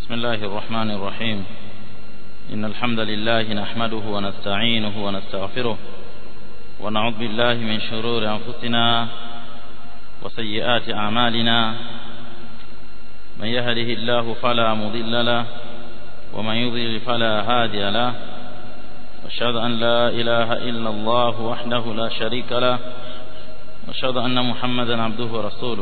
بسم الله الرحمن الرحيم إن الحمد لله نحمده ونستعينه ونستغفره ونعوذ بالله من شرور أنفسنا وسيئات أعمالنا من يهده الله فلا مضل له ومن يضلل فلا هادي له واشهد أن لا إله إلا الله وحده لا شريك له واشهد أن محمدا عبده ورسوله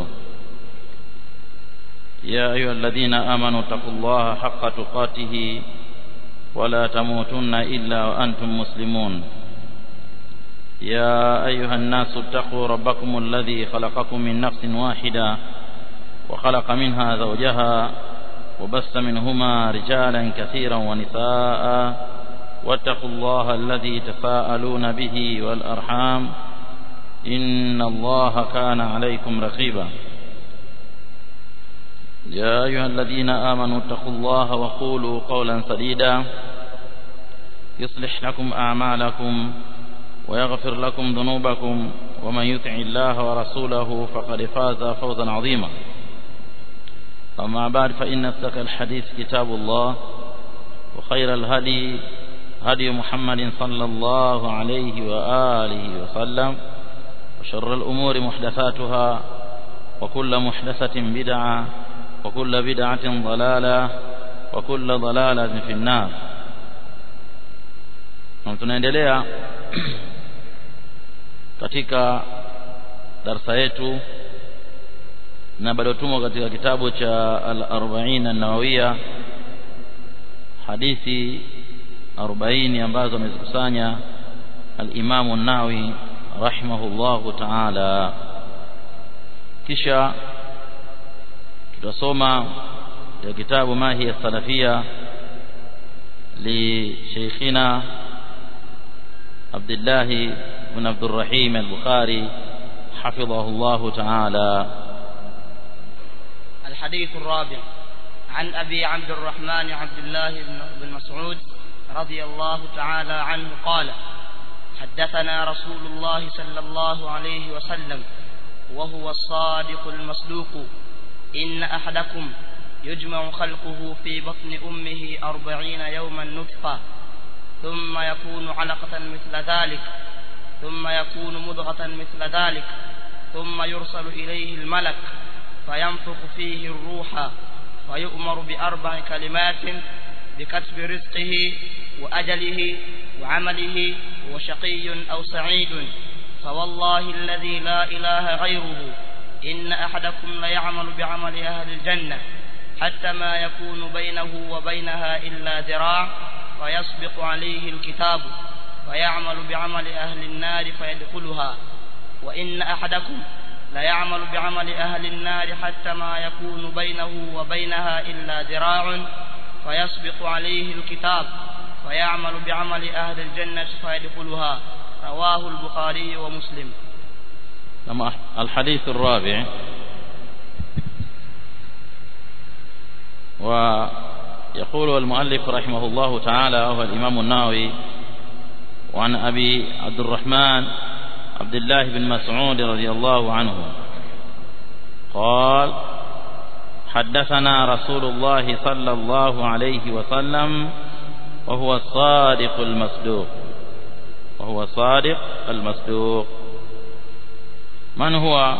يا أيها الذين آمنوا اتقوا الله حق تقاته ولا تموتن إلا وأنتم مسلمون يا أيها الناس اتقوا ربكم الذي خلقكم من نفس واحدة وخلق منها زوجها وبث منهما رجالا كثيرا ونساء واتقوا الله الذي تساءلون به والأرحام إن الله كان عليكم رقيبا يا أيها الذين آمنوا اتقوا الله وقولوا قولا سديدا يصلح لكم أعمالكم ويغفر لكم ذنوبكم ومن يطع الله ورسوله فقد فاز فوزا عظيما أما بعد فإن أصدق الحديث كتاب الله وخير الهدي هدي محمد صلى الله عليه وآله وسلم وشر الأمور محدثاتها وكل محدثة بدعة وكل بدعة ضلالة وكل ضلالة في النار tunaendelea katika darsa yetu na bado tumo katika kitabu cha al-40 an-nawawiya hadithi 40 ambazo amezikusanya al-Imam an-Nawawi rahimahullahu ta'ala kisha tutasoma ya kitabu mahi ya salafia li sheikhina Abdullah ibn Abdul Rahim al-Bukhari حفظه الله تعالى الحديث الرابع عن أبي عبد الرحمن عبد الله بن مسعود رضي الله تعالى عنه قال حدثنا رسول الله صلى الله عليه وسلم وهو الصادق المصدوق إن أحدكم يجمع خلقه في بطن أمه أربعين يوما نطفة ثم يكون علقة مثل ذلك ثم يكون مضغة مثل ذلك ثم يرسل إليه الملك فينفخ فيه الروح ويؤمر بأربع كلمات بكتب رزقه وأجله وعمله وشقي أو سعيد فوالله الذي لا إله غيره إن أحدكم ليعمل بعمل أهل الجنة حتى ما يكون بينه وبينها إلا ذراع فيسبق عليه الكتاب فيعمل بعمل أهل النار فيدخلها وإن أحدكم ليعمل بعمل أهل النار حتى ما يكون بينه وبينها إلا ذراع فيسبق عليه الكتاب فيعمل بعمل أهل الجنة فيدخلها رواه البخاري ومسلم لما الحديث الرابع ويقول المؤلف رحمه الله تعالى وهو الإمام الناوي وعن أبي عبد الرحمن عبد الله بن مسعود رضي الله عنه قال حدثنا رسول الله صلى الله عليه وسلم وهو الصادق المصدوق وهو الصادق المصدوق من هو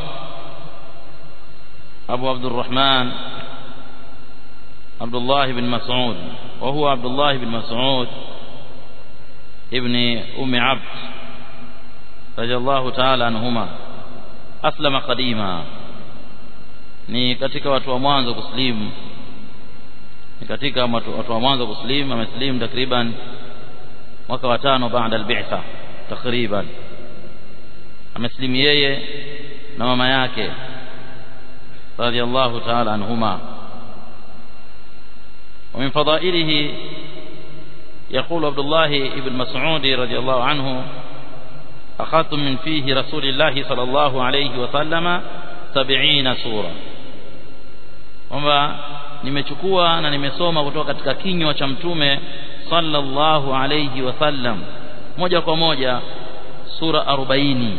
أبو عبد الرحمن عبد الله بن مسعود وهو عبد الله بن مسعود ابن أم عبد رضي الله تعالى عنهما أسلم قديما ni katika watu wa mwanzo kuslimu ni katika watu wa mwanzo kuslimu ameslimu takriban mwaka wa tano baada al-bi'tha takriban ameslimu yeye na mama yake radiyallahu ta'ala anhuma ومن فضائله يقول عبد الله بن مسعود رضي الله عنه أخذت من فيه رسول الله صلى الله عليه وسلم سبعين سورة kwamba nimechukua na nimesoma kutoka katika kinywa cha mtume sallallahu alayhi wasallam moja kwa moja sura 40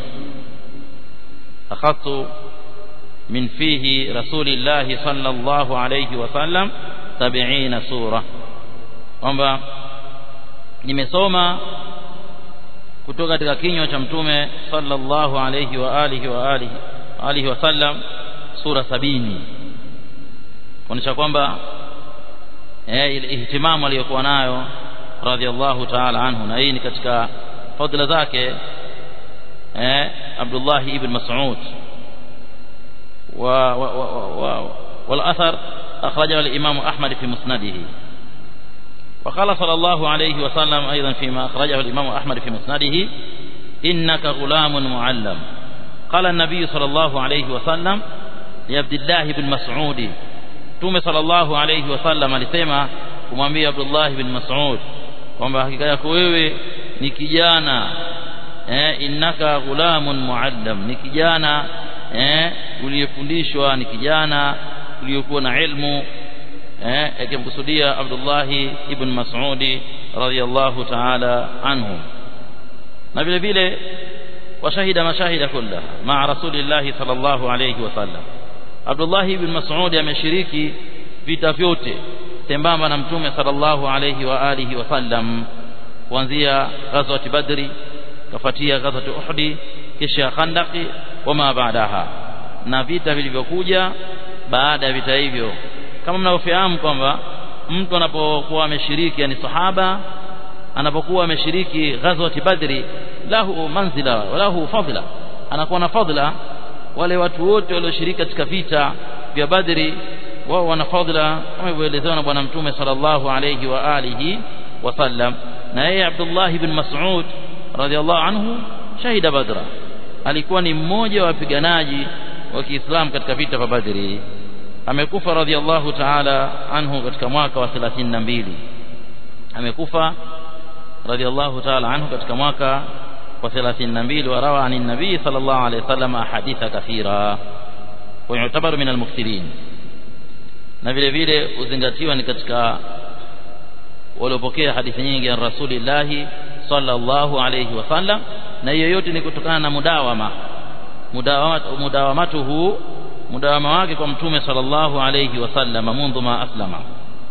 akhadtu min fihi rasulillahi sallallahu alayhi wasallam sab'ina sura kwamba nimesoma kutoka katika kinywa cha mtume sallallahu alayhi wa alihi wa alihi alihi wasallam sura sabini kuonyesha kwamba eh ile ihtimamu aliyokuwa nayo radhiallahu ta'ala anhu na hii ni katika fadhila zake eh Abdullah ibn Mas'ud wa والأثر أخرجه الإمام أحمد في مسنده وقال صلى الله عليه وسلم أيضا فيما أخرجه الإمام أحمد في مسنده إنك غلام معلم قال النبي صلى الله عليه وسلم لعبد الله بن مسعود توم صلى الله عليه وسلم alisema kumwambia Abdullah bin Mas'ud kwamba hakika yako wewe ni kijana eh innaka ghulamun muallam ni kijana eh uliyefundishwa ni kijana uliyokuwa na ilmu eh akimkusudia Abdullah ibn Mas'ud radhiyallahu ta'ala anhu na vile vile washahida mashahida kullaha ma'a rasulillah sallallahu alayhi wasallam Abdullah ibn Mas'ud ameshiriki vita vyote sambamba na mtume sallallahu alayhi wa alihi wasallam kuanzia ghazwat badri kafuatia ghazwat uhdi kisha khandaqi wama baadaha na vita vilivyokuja baada ya vita hivyo kama mnavyofahamu kwamba mtu anapokuwa ameshiriki yani sahaba anapokuwa ameshiriki ghazwat badri lahu manzila wa lahu fadla anakuwa na fadla wale watu wote walioshiriki katika vita vya badri wao wana fadla kama ilivyoelezewa na bwana mtume sallallahu alayhi wa alihi wasallam na yeye Abdullah ibn Mas'ud radhiallahu anhu shahida badra alikuwa ni mmoja wa wapiganaji wa Kiislamu katika vita vya Badri amekufa radhiallahu ta'ala anhu katika mwaka wa 32 amekufa radhiallahu ta'ala anhu katika mwaka wa 32 warawa anin nabii sallallahu alayhi wasallam ahaditha kathira wa yu'tabaru min al-mukthirin na vile vile uzingatiwa ni katika waliopokea hadithi nyingi ya rasulillahi sallallahu alayhi wasallam na hiyo yote ni kutokana na mudawama mudawamatuhu mudawama wake kwa mtume sallallahu alayhi wasallam mundu ma aslama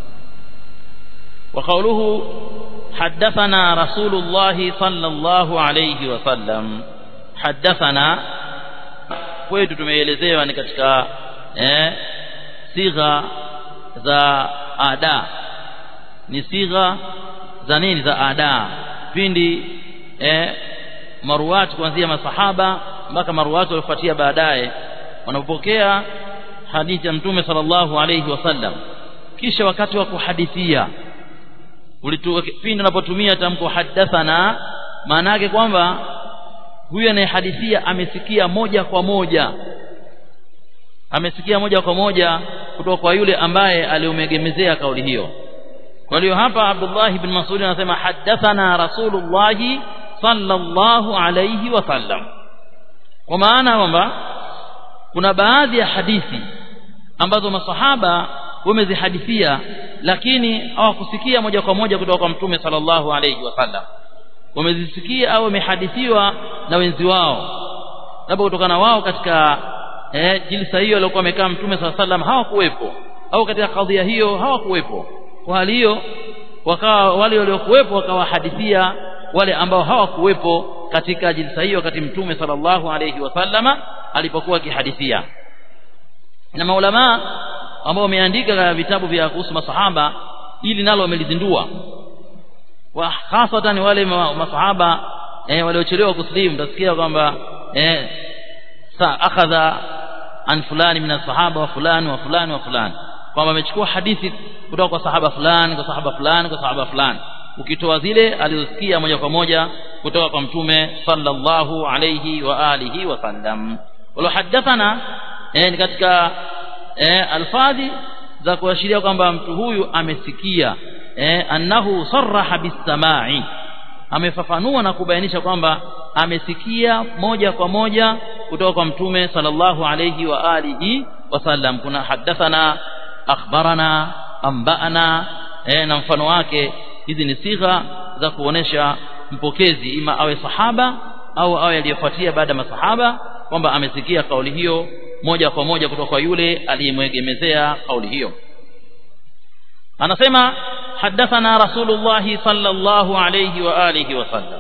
وقوله حدثنا رسول الله صلى الله عليه وسلم حدثنا kwetu tumeelezewa ni katika eh sigha za ada ni sigha za nini za ada pindi eh maruwati kuanzia masahaba mpaka maruwati waliofuatia baadaye wanapokea hadithi ya mtume sallallahu alayhi wasallam kisha wakati wa kuhadithia pindi unapotumia tamko hadathana maana yake kwamba huyu anayehadithia amesikia moja kwa moja amesikia moja kwa moja kutoka kwa yule ambaye aliomegemezea kauli hiyo kwa hiyo hapa Abdullah ibn Mas'ud anasema hadathana Rasulullah sallallahu alayhi wasallam kwa maana kwamba kuna baadhi ya hadithi ambazo masahaba wamezihadithia lakini hawakusikia moja kwa moja kutoka kwa mtume sallallahu alayhi wasallam wamezisikia au wamehadithiwa na wenzi wao labda kutokana wao katika eh, jilsa hiyo aliyokuwa amekaa mtume sallallahu alayhi wasallam hawakuwepo au katika kadhia hiyo hawakuwepo kwa hali hiyo wakawa wale waliokuwepo wakawahadithia wale ambao hawakuwepo katika jilsa hiyo wakati mtume sallallahu alayhi wasallama alipokuwa akihadithia na maulama ambao wameandika vitabu vya kuhusu masahaba ili nalo wamelizindua wa hasatan wale masahaba eh, waliochelewa kuslimu utasikia kwamba eh, sa akhadha an fulani min sahaba wa fulani wa fulani wa fulani kwamba amechukua hadithi kutoka kwa sahaba fulani kwa sahaba fulani kwa sahaba fulani ukitoa zile alizosikia moja kwa moja kutoka kwa mtume sallallahu alayhi wa alihi wa sallam wala hadathana eh, ni katika eh, alfadhi za kuashiria kwamba mtu huyu amesikia eh, annahu sarraha bisamai amefafanua na kubainisha kwamba amesikia moja kwa moja kutoka kwa mtume sallallahu alayhi wa alihi wasallam kuna hadathana akhbarana ambana eh, na mfano wake hizi ni sigha za kuonesha mpokezi ima awe sahaba au awe aliyefuatia baada ya masahaba kwamba amesikia kauli hiyo moja kwa moja kutoka kwa yule aliyemwegemezea kauli hiyo anasema حدثنا رسول الله صلى الله عليه وآله وسلم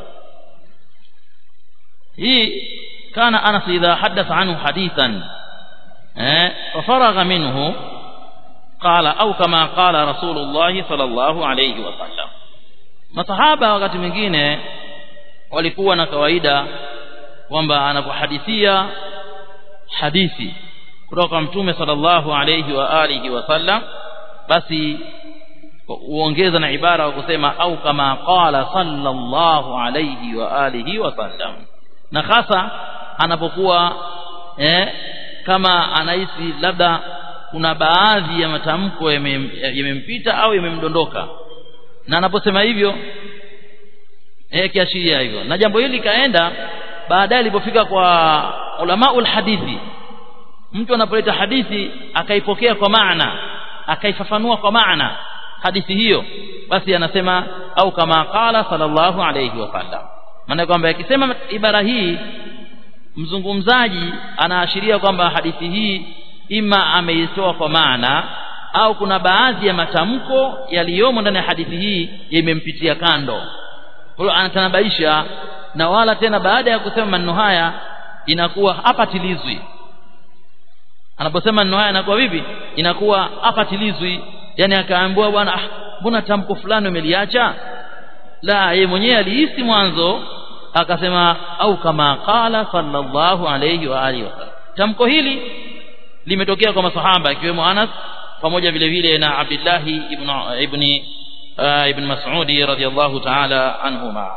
هي كان أنس إذا حدث عنه حديثا ففرغ منه قال أو كما قال رسول الله صلى الله عليه وسلم masahaba wakati mwingine walikuwa na kawaida kwamba anapohadithia hadithi kutoka kwa mtume sallallahu alayhi wa alihi wasallam basi uongeza na ibara wa kusema au kama qala sallallahu alayhi wa alihi wasallam na hasa anapokuwa eh, kama anahisi labda kuna baadhi ya matamko yamempita au yamemdondoka na anaposema hivyo eh kiashiria hivyo na jambo hili kaenda baadaye ilipofika kwa ulamaul hadithi mtu anapoleta hadithi akaipokea kwa maana akaifafanua kwa maana hadithi hiyo basi anasema au kama qala sallallahu alayhi wasallam maana kwamba akisema ibara hii mzungumzaji anaashiria kwamba hadithi hii ima ameitoa kwa maana au kuna baadhi ya matamko yaliyomo ndani ya hadithi hii yamempitia kando kwa hiyo anatanabaisha na wala tena baada ya kusema maneno haya inakuwa hapatilizwi anaposema maneno haya inakuwa vipi inakuwa hapatilizwi yani akaambiwa bwana ah mbona tamko fulani umeliacha la yeye mwenyewe alihisi mwanzo akasema au kama qala sallallahu alayhi wa alihi wasallam tamko hili limetokea kwa masahaba ikiwemo Anas pamoja vile vile na Abdullah ibn ibn uh, ibn Mas'ud radiyallahu ta'ala anhuma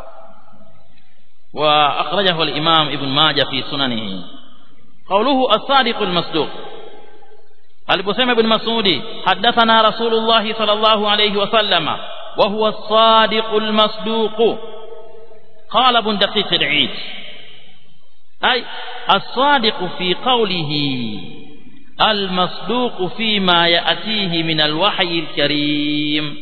wa akhrajahu al-Imam Ibn Majah fi sunanihi qawluhu as-sadiq al-masduq aliposema ibn Mas'ud hadathana Rasulullah sallallahu alayhi wa sallama wa huwa as-sadiq al-masduq قال ابن دقيق العيد أي الصادق في قوله المصدوق فيما يأتيه من الوحي الكريم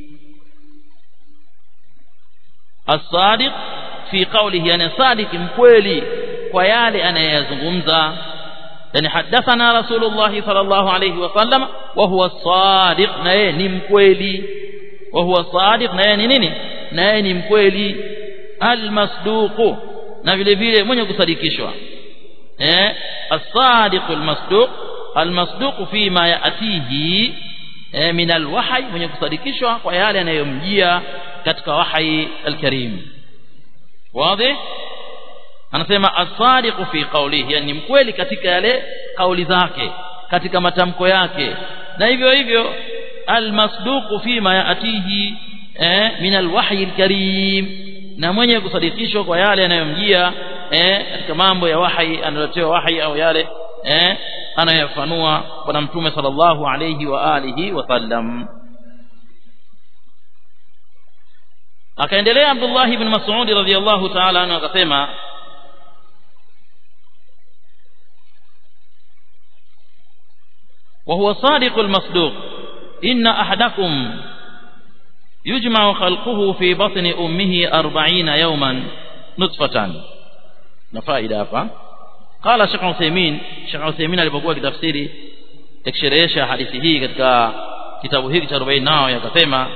الصادق في قوله يعني صادق مكويلي ويالي أنا يزغمزا يعني حدثنا رسول الله صلى الله عليه وسلم وهو الصادق نيني مكويلي وهو الصادق نيني نيني نيني مكويلي المصدوق na vile vile mwenye kusadikishwa eh as-sadiq al-masduq al-masduq fi ma yatihi eh, min al-wahy mwenye kusadikishwa kwa yale yanayomjia katika wahi al-karim wazi anasema as-sadiq fi qawlihi yani mkweli katika yale kauli zake katika matamko yake na hivyo hivyo al-masduq fi ma yatihi eh, min al-wahy al-karim na mwenye kusadikishwa kwa yale yanayomjia eh katika mambo ya wahi analotewa wahi au yale eh anayofanua bwana mtume sallallahu alayhi wa alihi wasallam akaendelea Abdullah ibn Mas'ud radhiyallahu ta'ala anhu akasema وهو صادق المصدوق إن أحدكم يجمع خلقه في بطن أمه أربعين يوما نطفة نفائدة hapa قال شيخ عثيمين شيخ عثيمين alipokuwa kitafsiri akisherehesha hadithi hii katika kitabu hiki cha 40 nao yakasema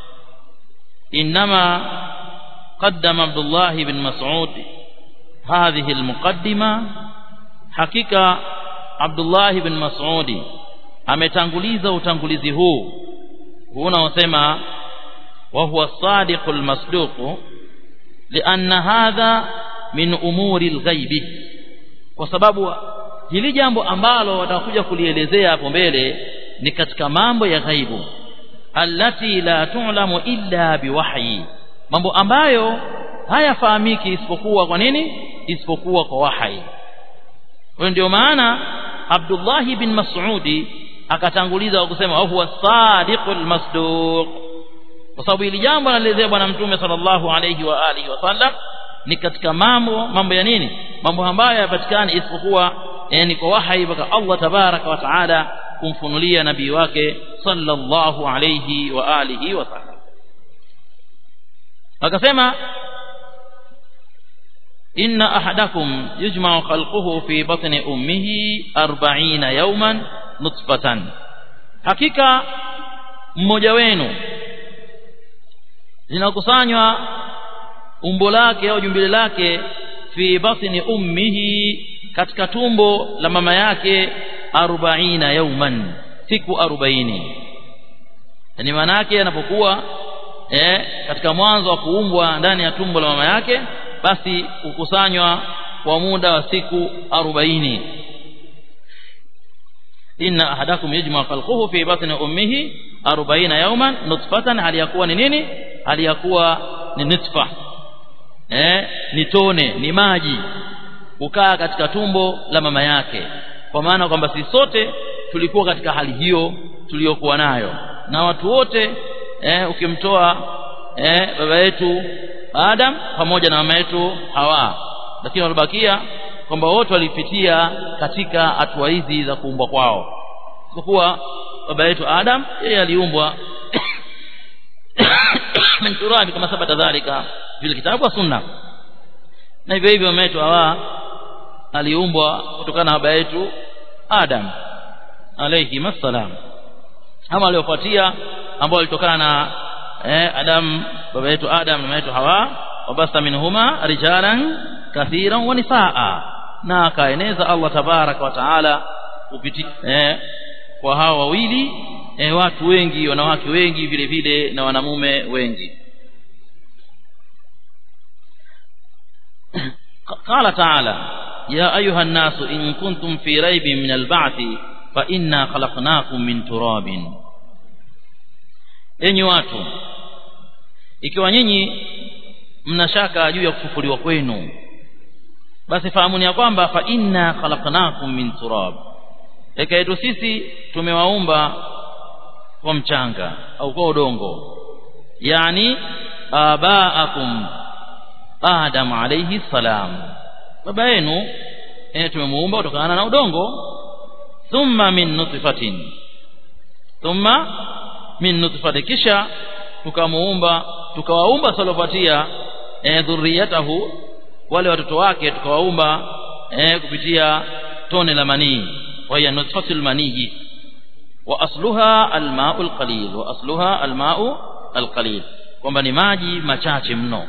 انما قدم عبد الله بن مسعود هذه المقدمه حقيقه عبد الله بن مسعود ametanguliza utangulizi huu huu unaosema وهو الصادق المصدوق لأن هذا من أمور الغيب kwa sababu hili jambo ambalo watakuja kulielezea hapo mbele ni katika mambo ya ghaibu allati la tu'lamu illa biwahyi mambo ambayo hayafahamiki isipokuwa kwa nini isipokuwa kwa wahyi kwa ndio maana Abdullah bin Mas'udi akatanguliza kwa kusema huwa sadiqul masduq kwa sababu hili jambo anaelezea bwana mtume sallallahu alayhi wa alihi wasallam ni katika mambo mambo ya nini mambo ambayo yapatikana isipokuwa yani kwa wahi mpaka Allah tabaraka wa taala kumfunulia nabii wake sallallahu alayhi wa alihi wasallam akasema inna ahadakum yujma'u khalquhu fi batni ummihi 40 yawman nutfatan hakika mmoja wenu linakusanywa umbo lake au jumbile lake fi batni ummihi katika tumbo la mama yake arobaina yauman siku arobaini yani maana yake anapokuwa eh, katika mwanzo wa kuumbwa ndani ya tumbo la mama yake basi hukusanywa kwa muda wa siku arobaini inna ahadakum yajma khalquhu fi batni ummihi 40 yawman nutfatan hali yakuwa ni nini hali yakuwa ni nutfa eh ni tone ni maji kukaa katika tumbo la mama yake kwa maana kwamba sisi sote tulikuwa katika hali hiyo tuliyokuwa nayo na watu wote eh ukimtoa eh baba yetu Adam pamoja na mama yetu Hawa lakini walibakia kwamba wote walipitia katika hatua hizi za kuumbwa kwao kwa baba yetu Adam yeye aliumbwa min turabi kama sabata dhalika vile kitabu wa sunna na hivyo hivyo mama yetu Hawa aliumbwa kutokana na baba yetu Adam alayhi masalam ama aliyofuatia ambao walitokana na eh, Adam baba yetu Adam na mama yetu Hawa wabasa minhuma rijalan kathiran wa nisaa na akaeneza Allah tabaraka wa taala kupitia eh, kwa hawa wawili eh, watu wengi wanawake wengi vile vile na wanamume wengi قال تعالى يا أيها الناس إن كنتم في ريب من البعث فإنا خلقناكم من تراب enyi watu ikiwa nyinyi mnashaka juu ya kufufuliwa kwenu basi fahamuni ya kwamba fa inna khalaqnakum min turab eka yetu sisi tumewaumba kwa mchanga au kwa udongo yani abaakum adam alayhi salam baba yenu eh tumemuumba kutokana na udongo thumma min nutfatin thumma min nutfatin kisha tukamuumba tukawaumba salopatia eh dhurriyatahu wale watoto wake tukawaumba eh kupitia tone la manii wa hiya nutfatul manii wa asluha alma'ul qalil wa asluha alma'u alqalil kwamba ni maji machache mno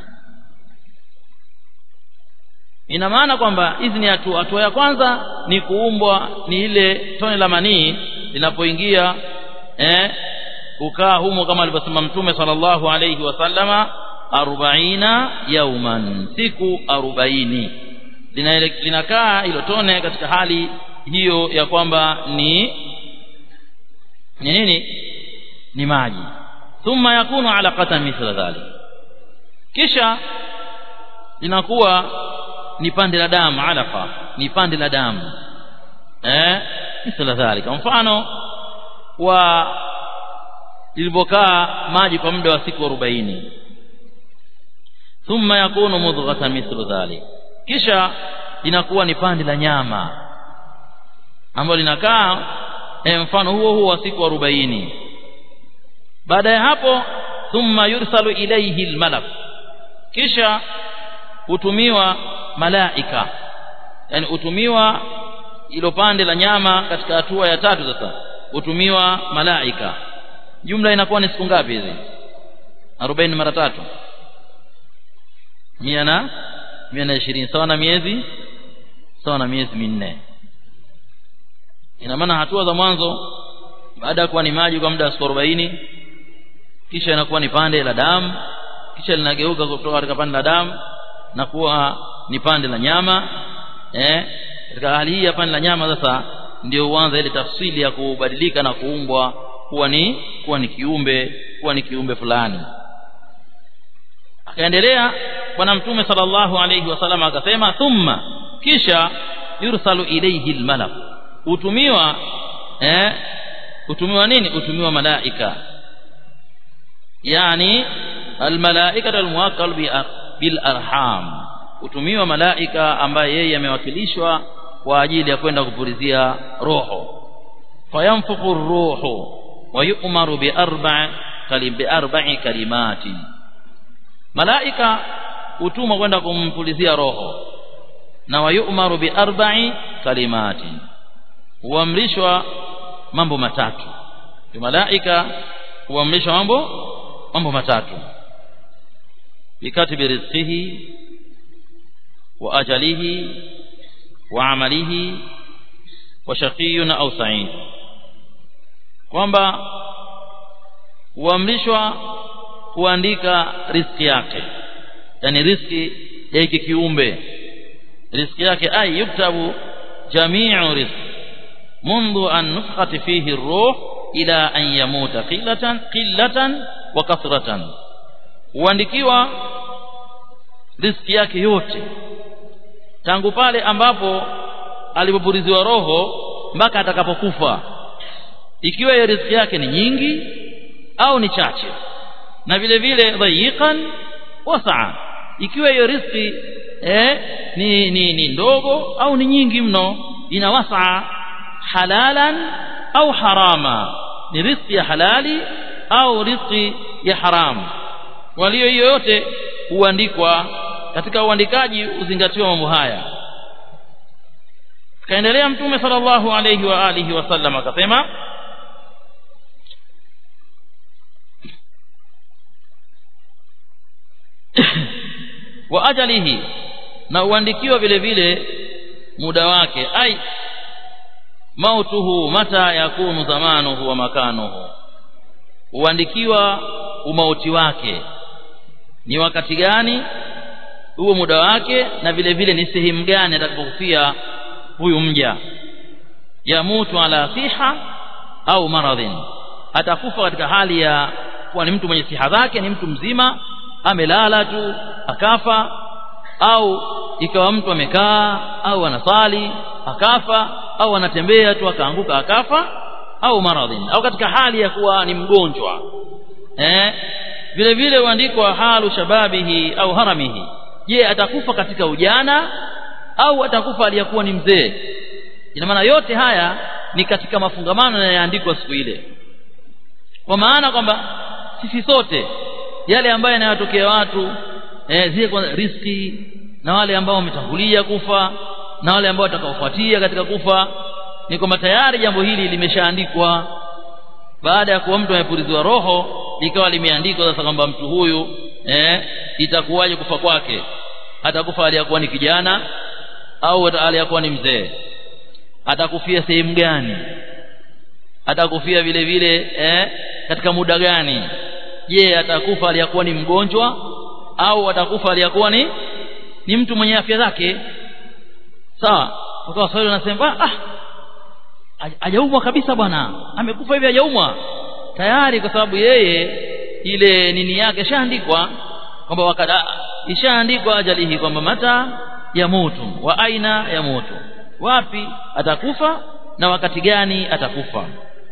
ina maana kwamba hizi ni hatua hatua ya kwanza ni kuumbwa ni ile tone la manii linapoingia eh ukaa humo kama alivyosema mtume sallallahu alayhi wasallama arobaina yauman siku arobaini linakaa hilo tone katika hali hiyo ya kwamba ni ni nini ni maji thumma yakunu alaqatan mithla dhalik kisha linakuwa ni pande la damu alaqa ni pande la damu eh mithla dhalika mfano wa lilipokaa maji kwa muda wa siku 40 thumma yakunu mudghatan mithlu dhalik kisha inakuwa ni pande la nyama ambalo linakaa eh, mfano huo huo wa siku 40 baada ya hapo thumma yursalu ilayhi almalak kisha hutumiwa malaika yani hutumiwa ilo pande la nyama katika hatua ya tatu sasa hutumiwa malaika jumla inakuwa ni siku ngapi hizi 40 mara tatu mia na mia na ishirini sawa na miezi sawa na miezi minne ina maana hatua za mwanzo baada ya kuwa ni maji kwa muda wa siku 40 kisha inakuwa ni pande la damu kisha linageuka kutoka katika pande la damu na kuwa ni pande la nyama eh katika hali hii ya pande la nyama sasa ndio huanza ile tafsili ya kubadilika na kuumbwa kuwa ni kuwa ni kiumbe kuwa ni kiumbe fulani akaendelea bwana mtume sallallahu alayhi wasallam akasema thumma kisha yursalu ilayhi almalak utumiwa eh utumiwa nini utumiwa malaika yani almalaikatu almuwakkal bil arham utumiwa malaika ambaye yeye amewakilishwa kwa ajili ya kwenda kupulizia roho fayamfuku ruhu wa yu'maru bi arba'i kalim bi arba'i kalimati malaika utumwa kwenda kumpulizia roho na wa yu'maru bi arba'i kalimati huamrishwa mambo matatu malaika huamrishwa mambo mambo matatu bikatibi rizqihi wa ajalihi wa amalihi wa shaqiyun au sa'id kwamba huamrishwa kuandika riski yake yani riski ya hiki kiumbe riski yake ay yuktabu jami'u rizq منذ أن نفخت فيه الروح إلى أن يموت قلة قلة وكثرة huandikiwa riski yake yote tangu pale ambapo alipopuliziwa roho mpaka atakapokufa ikiwa hiyo riziki yake ni nyingi au ni chache na vile vile dhayiqan wasaa ikiwa hiyo riziki eh, ni, ni, ni ndogo au ni nyingi mno ina wasaa halalan au harama ni riziki ya halali au riziki ya haramu walio hiyo yote huandikwa katika uandikaji uzingatiwa mambo haya kaendelea mtume sallallahu alayhi wa alihi wasallam akasema wa ajalihi na uandikiwa vile vile muda wake ai mautuhu mata yakunu zamanuhu wa makanuhu uandikiwa umauti wake ni wakati gani huo muda wake na vile vile ni sehemu gani atakapokufia huyu mja yamutu ala siha au maradhin atakufa katika hali ya kuwa ni mtu mwenye siha zake ni mtu mzima amelala tu akafa au ikawa mtu amekaa au anasali akafa au anatembea tu akaanguka akafa au maradhin au katika hali ya kuwa ni mgonjwa eh vile vile huandikwa halu shababihi au haramihi je atakufa katika ujana au atakufa aliyakuwa ni mzee ina maana yote haya ni katika mafungamano yanayoandikwa siku ile kwa maana kwamba sisi sote yale ambayo yanayotokea watu eh, zile kwa riski na wale ambao wametangulia kufa na wale ambao watakaofuatia katika kufa ni kwamba tayari jambo hili limeshaandikwa baada ya kuwa mtu amepuliziwa roho likawa limeandikwa sasa kwamba mtu huyu eh, itakuwaje kufa kwake atakufa aliyakuwa ni kijana au aliyakuwa ni mzee atakufia sehemu gani atakufia vile vile eh, katika muda gani je atakufa aliyakuwa ni mgonjwa au atakufa aliyakuwa ni ni mtu mwenye afya zake sawa kwa Waswahili wanasema ah hajaumwa kabisa bwana amekufa hivi hajaumwa tayari kwa sababu yeye ile nini yake shaandikwa kwamba wakada ishaandikwa ajalihi kwamba mata ya moto wa aina ya moto wapi atakufa na wakati gani atakufa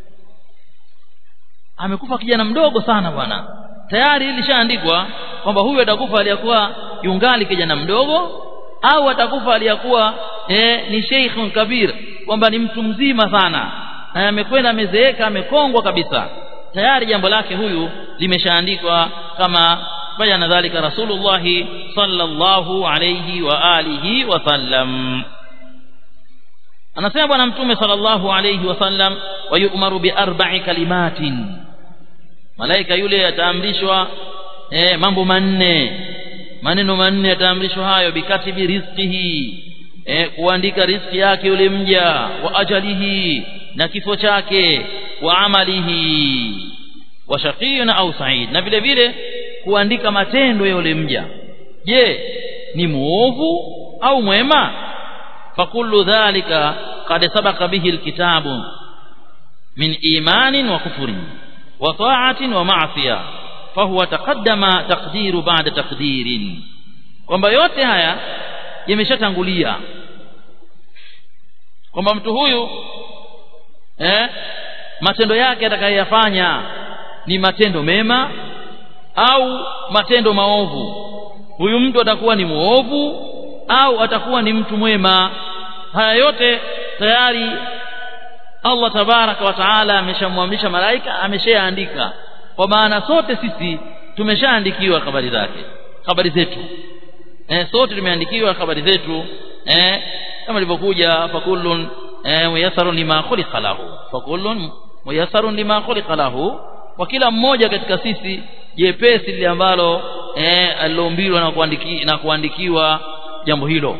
amekufa kijana mdogo sana bwana tayari ilishaandikwa kwamba huyu atakufa aliyakuwa yungali kijana mdogo au atakufa aliyakuwa eh, ni sheikhun kabir kwamba ni mtu mzima sana na amekwenda amezeeka amekongwa kabisa tayari jambo lake huyu limeshaandikwa kama bayana dhalika rasulullah sallallahu alayhi wa alihi wasallam anasema bwana mtume sallallahu alayhi wasallam wayumaru bi arba'i kalimatin malaika yule ataamrishwa eh, mambo manne maneno manne yataamrishwa hayo bikatibi rizqihi eh, kuandika riziki yake yule mja wa ajalihi na kifo chake wa amalihi wa shaqiyun au sa'id na vile vile kuandika matendo ya yule mja je ni muovu au mwema fakullu dhalika qad sabaqa bihi alkitabu min imanin wa kufrin wa ta'atin wa ma'siyah fahuwa taqaddama taqdiru ba'da taqdirin kwamba yote haya yameshatangulia kwamba mtu huyu eh matendo yake atakayoyafanya ni matendo mema au matendo maovu huyu mtu atakuwa ni muovu au atakuwa ni mtu mwema haya yote tayari Allah tabaraka wa taala ameshamwamrisha malaika ameshaandika kwa maana sote sisi tumeshaandikiwa habari zake habari zetu eh, sote tumeandikiwa habari zetu eh, kama ilivyokuja fakullun eh, muyassarun lima khuliqa lahu fakullun muyassarun lima khuliqa lahu kwa kila mmoja katika sisi jepesi lile ambalo eh aliloumbiwa na kuandiki, na kuandikiwa jambo hilo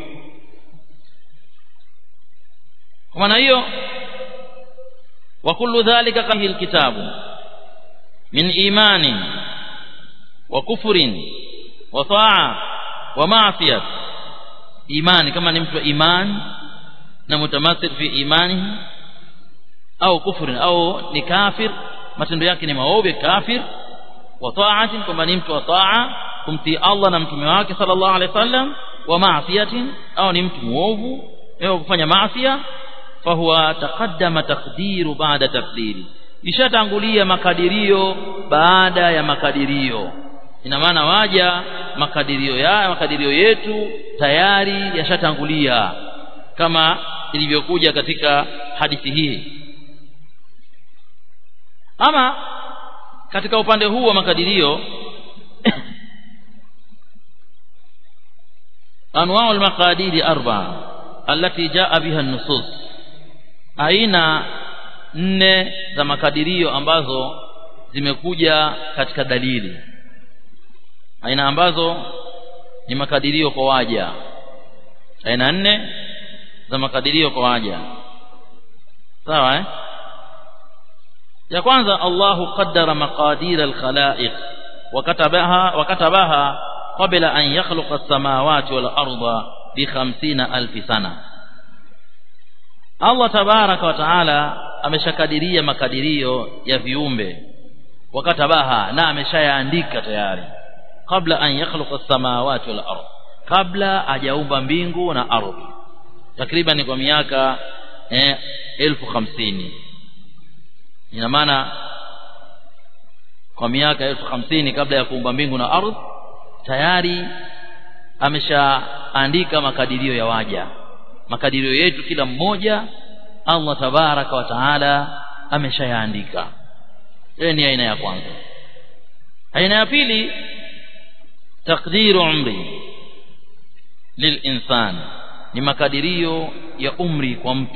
kwa maana hiyo wa kullu dhalika kahi alkitabu min imani wa kufrin wa taa wa ma'siyah imani kama ni mtu wa imani na mutamassik fi imani au kufrin au ni kafir matendo yake ni maovu kafir wa ta'atin kwamba ni mtu wa taa kumtii Allah na mtume wake sallallahu alaihi wasallam wa ma'siyatin au ni mtu muovu au kufanya maasiya fahuwa taqaddama taqdiru baada taqdiri ishatangulia makadirio baada ya makadirio ina maana waja makadirio ya makadirio yetu tayari yashatangulia kama ilivyokuja katika hadithi hii ama katika upande huu wa makadirio anwaa al-maqadiri arba'a allati jaa biha an-nusus aina nne za makadirio ambazo zimekuja katika dalili aina ambazo ni makadirio kwa waja aina nne za makadirio kwa waja sawa eh ya kwanza Allahu qaddara maqadir al-khalaiq wakatabaha wakatabaha qabla an yakhluqa as-samawati wal arda bi 50000 sana Allah tabaraka wa taala ameshakadiria makadirio ya viumbe wakatabaha na ameshayaandika tayari kabla an yakhluqa as-samawati wal ard kabla hajaumba mbingu na ardhi takriban kwa miaka eh, elfu hamsini ina maana kwa miaka elfu hamsini kabla ya kuumba mbingu na ardhi tayari ameshaandika makadirio ya waja makadirio yetu kila mmoja Allah tabaraka wa taala ameshayaandika hiyo ni aina ya kwanza aina ya pili takdiru umri lilinsan ni makadirio ya umri kwa mtu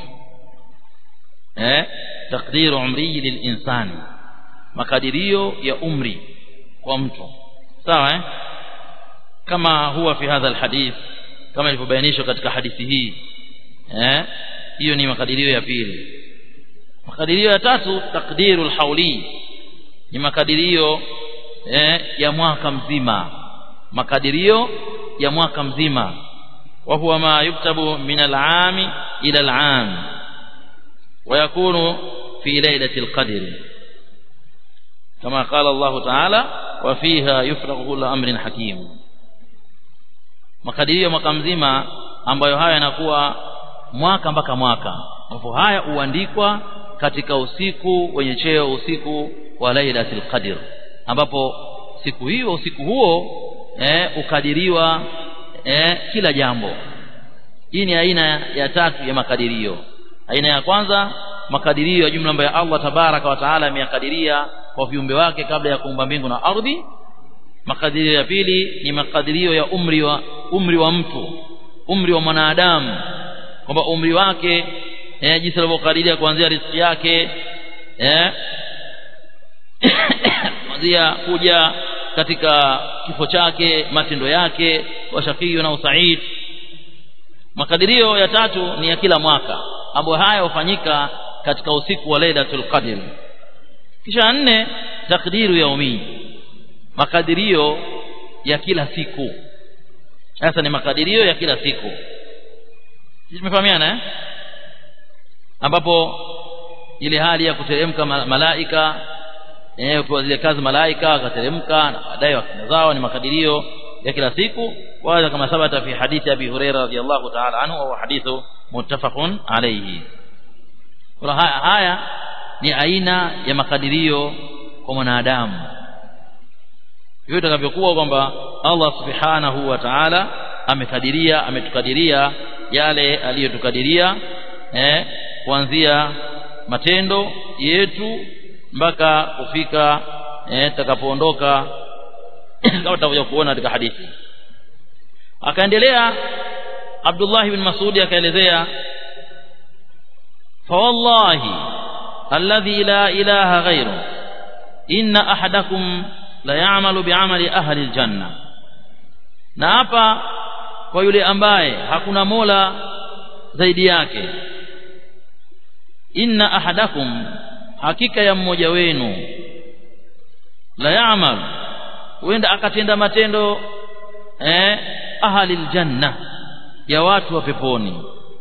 eh takdiru umri lilinsani makadirio ya umri kwa mtu sawa eh kama huwa fi hadha alhadith kama ilivyobainishwa katika hadithi hii eh hiyo ni makadirio ya pili makadirio ya tatu takdiru alhauli ni makadirio eh, ya mwaka mzima makadirio ya mwaka mzima wa huwa ma yuktabu min al'ami ila al'am ويكون في ليلة القدر كما قال الله تعالى وفيها يفرغ كل أمر حكيم makadirio mwaka mzima ambayo haya yanakuwa mwaka mpaka mwaka ambapo haya huandikwa katika usiku wenye cheo usiku wa lailatul qadr ambapo siku hiyo usiku huo eh, ukadiriwa eh, kila jambo hii ni aina ya tatu ya makadirio aina ya kwanza makadirio ya jumla ambayo Allah tabaraka wa taala ameyakadiria kwa viumbe wake kabla ya kuumba mbingu na ardhi makadirio ya pili ni makadirio ya umri wa umri wa mtu umri wa mwanadamu kwamba umri wake eh, jinsi alivyokadiria kuanzia riziki yake eh kuanzia kuja katika kifo chake matendo yake wa shakio na usaid makadirio ya tatu ni ya kila mwaka ambayo haya hufanyika katika usiku wa Lailatul Qadr kisha nne takdiru yaumi makadirio ya kila siku sasa ni makadirio ya kila siku sisi tumefahamiana eh ambapo ile hali ya kuteremka malaika eh kwa zile kazi malaika wakateremka na baadaye wakina zao ni makadirio ya kila siku kwanza kama sabata fi hadithi abi huraira radhiyallahu ta'ala anhu au hadithu muttafaqun alayhi kwa haya, haya ni aina ya makadirio kwa mwanadamu hivyo itakavyokuwa kwamba Allah subhanahu wa ta'ala amekadiria ametukadiria yale aliyotukadiria eh kuanzia matendo yetu mpaka kufika eh takapoondoka kama tutakuja kuona katika hadithi akaendelea Abdullah ibn Mas'ud akaelezea fa wallahi alladhi la ilaha ghayru inna ahadakum la ya'malu bi'amali ahli aljanna na hapa kwa yule ambaye hakuna mola zaidi yake inna ahadakum hakika ya mmoja wenu la ya'mal huenda akatenda matendo eh ahli aljanna ya watu wa peponi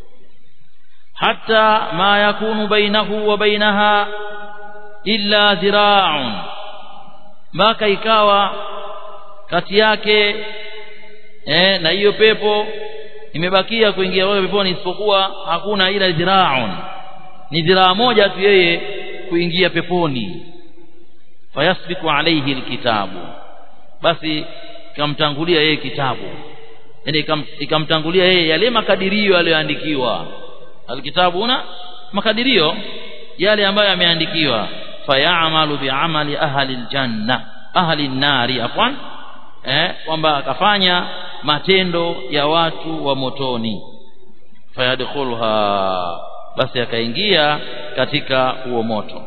hatta ma yakunu bainahu wa bainaha illa dhira'un mpaka ikawa kati yake eh na hiyo pepo imebakia kuingia wao peponi isipokuwa hakuna ila dhira'un ni dhiraa moja tu yeye kuingia peponi fayasbiku alayhi alkitabu basi ikamtangulia yeye kitabu yani ikamtangulia yeye yale makadirio aliyoandikiwa alkitabu una makadirio yale ambayo yameandikiwa fayamalu biamali ahli aljanna ahli nari afwan eh kwamba akafanya matendo ya watu wa motoni fayadkhulha basi akaingia katika huo moto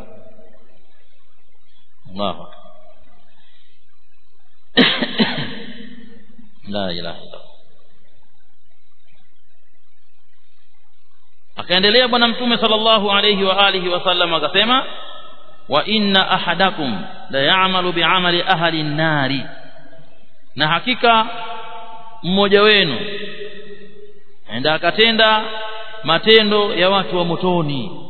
Allahu la ilaha illa akaendelea bwana mtume sallallahu alayhi wa alihi wasallam akasema wa inna ahadakum la ya'malu bi'amali ahli an-nari na hakika mmoja wenu enda akatenda matendo ya watu wa motoni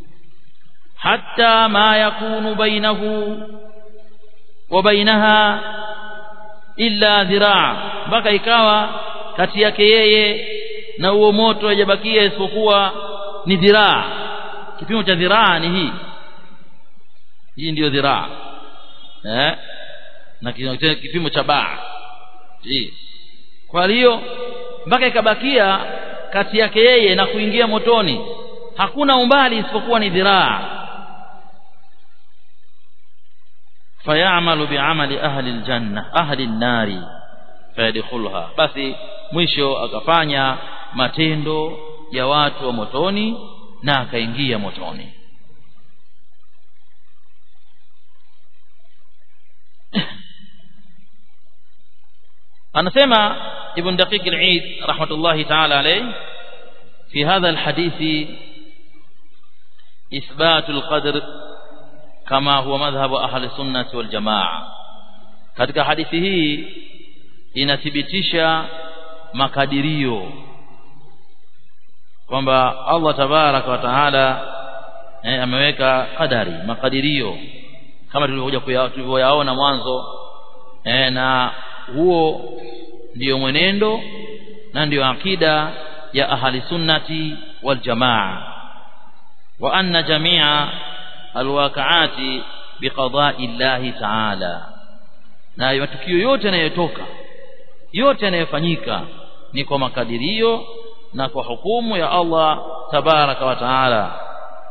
hatta ma yakunu bainahu wa bainaha illa dhiraa mpaka ikawa kati yake yeye na huo moto hajabakia isipokuwa ni dhiraa kipimo cha dhiraa ni hii hii ndiyo dhiraa eh na kipimo cha baa hii kwa hiyo mpaka ikabakia kati yake yeye na kuingia motoni hakuna umbali isipokuwa ni dhiraa fayamalu biamali ahli aljanna ahli an-nari fayadkhulha basi mwisho akafanya matendo ya watu wa motoni na akaingia motoni anasema ibn daqiq al-eid rahmatullahi ta'ala alayh fi hadha al-hadith إثبات القدر كما هو مذهب أهل السنة والجماعة katika hadithi hii inathibitisha makadirio kwamba Allah tabaraka wa taala eh, ameweka kadari makadirio kama tulivyokuja tulivyoyaona mwanzo eh, na huo ndiyo mwenendo na ndiyo akida ya ahli sunnati wal jamaa wa anna jamia alwaqaati biqada'i llahi ta'ala na matukio yote yanayotoka yote yanayofanyika ni kwa makadirio na kwa hukumu ya Allah tabaraka wa taala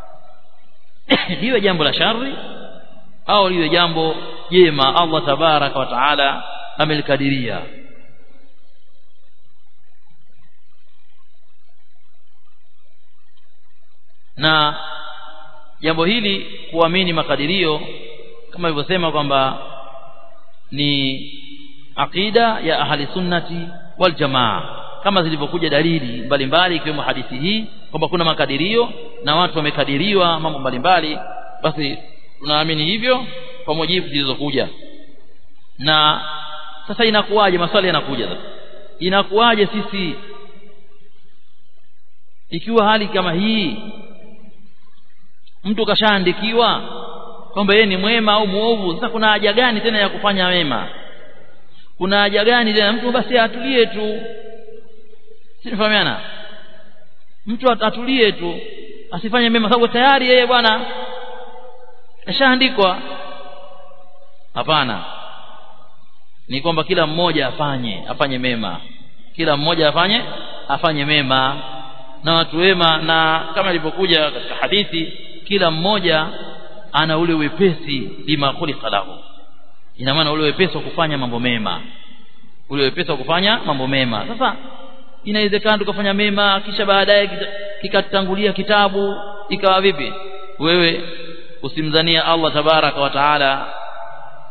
liwe jambo la shari au liwe jambo jema Allah tabaraka wa taala amelikadiria na jambo hili kuamini makadirio kama ilivyosema kwamba ni aqida ya ahli sunnati wal jamaa kama zilivyokuja dalili mbalimbali ikiwemo hadithi hii kwamba kuna makadirio na watu wamekadiriwa mambo mbalimbali basi tunaamini hivyo kwa mujibu zilizokuja na sasa inakuwaje maswali yanakuja sasa inakuwaje sisi ikiwa hali kama hii mtu kashaandikiwa kwamba yeye ni mwema au muovu sasa kuna haja gani tena ya kufanya wema kuna haja gani tena mtu basi atulie tu sinifahamiana mtu atulie tu asifanye mema sababu tayari yeye bwana ashaandikwa hapana ni kwamba kila mmoja afanye afanye mema kila mmoja afanye afanye mema na watu wema na kama ilivyokuja katika hadithi kila mmoja ana ule wepesi lima khuliqa lahu ina maana ule wepesi wa kufanya mambo mema ule wepesi wa kufanya mambo mema sasa inawezekana tukafanya mema kisha baadaye kikatangulia kitabu ikawa vipi wewe usimzania Allah tabaraka wa taala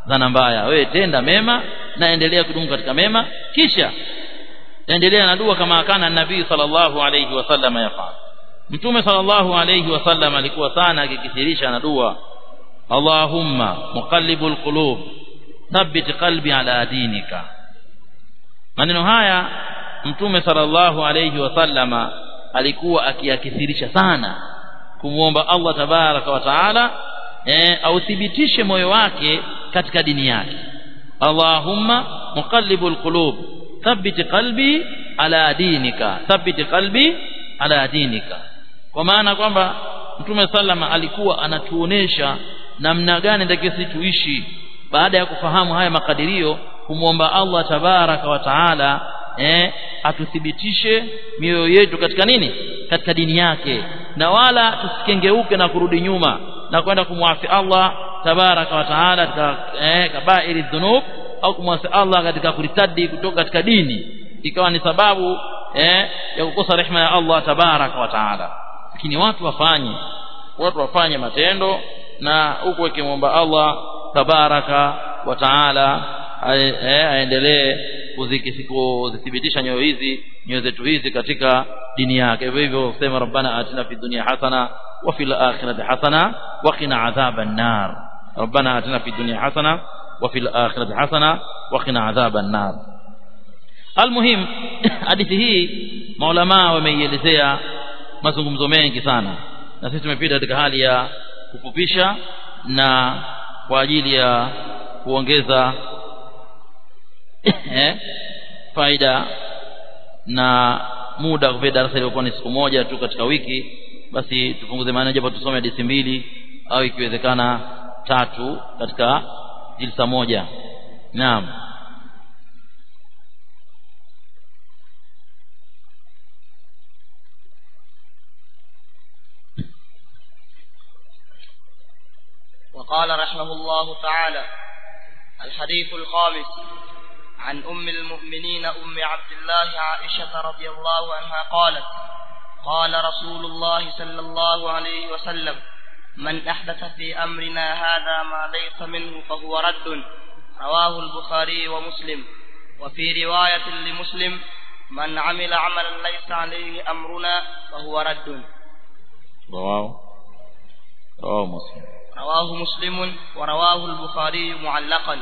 dhana mbaya wewe tenda mema na endelea kudumu katika mema kisha endelea na dua kama kana nabii sallallahu alayhi wasallam yafanya mtume sallallahu alayhi wasallam alikuwa sana akikithirisha na dua Allahumma muqallibul qulub thabbit qalbi ala dinika maneno haya mtume sallallahu alayhi wasallama alikuwa akiyakithirisha sana kumuomba Allah tabaraka wa taala eh, authibitishe moyo wake katika dini yake Allahumma muqallibul qulub thabbit qalbi ala dinika thabbit qalbi ala dinika kwa maana kwamba mtume sallama alikuwa anatuonesha namna gani ndio sisi tuishi baada ya kufahamu haya makadirio kumwomba Allah tabaraka wa taala eh atuthibitishe mioyo yetu katika nini katika dini yake na wala tusikengeuke na kurudi nyuma na kwenda kumwasi Allah tabaraka wa taala katika eh, kabairi dhunub au kumwasi Allah katika kuritadi kutoka katika dini ikawa ni sababu eh, ya kukosa rehema ya Allah tabaraka wa taala lakini watu wafanye watu wafanye matendo na huku wakimwomba Allah tabaraka wa taala aendelee kuzithibitisha nyoyo hizi nyoyo zetu hizi katika dini yake hivyo hivyo sema rabbana atina fid dunya hasana wa fil akhirati hasana wa qina adhaban nar rabbana atina fid dunya hasana wa fil akhirati hasana wa qina adhaban nar almuhim hadithi hii maulama wameielezea mazungumzo mengi sana na sisi tumepita katika hali ya kufupisha na kwa ajili ya kuongeza eh, faida na muda kwa darasa ilikuwa ni siku moja tu katika wiki basi tupunguze maana japo tusome hadithi mbili au ikiwezekana tatu katika jilsa moja naam وقال رحمه الله تعالى الحديث الخامس عن أم المؤمنين أم عبد الله عائشة رضي الله عنها قالت قال رسول الله صلى الله عليه وسلم من أحدث في أمرنا هذا ما ليس منه فهو رد رواه البخاري ومسلم وفي رواية لمسلم من عمل عملا ليس عليه أمرنا فهو رد رواه رواه مسلم رواه مسلم ورواه البخاري معلقا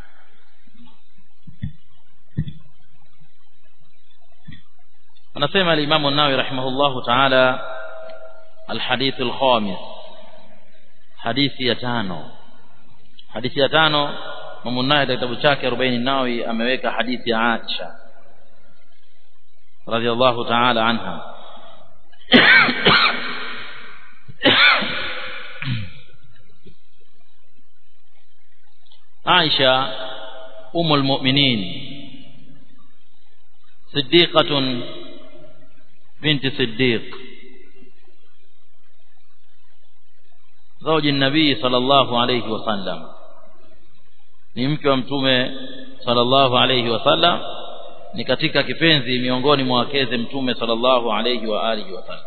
anasema al-Imam an-Nawawi rahimahullahu ta'ala al-hadith al-khamis hadithi ya tano hadithi ya tano Imam an-Nawawi katika kitabu chake 40 Nawawi ameweka hadithi ya Aisha radhiallahu ta'ala anha Aisha umul mu'minin صديقة بنت صديق زوج النبي صلى الله عليه وسلم ni mke wa mtume sallallahu alayhi wasallam ni katika kipenzi miongoni mwa wakeze mtume sallallahu alayhi wa alihi wasallam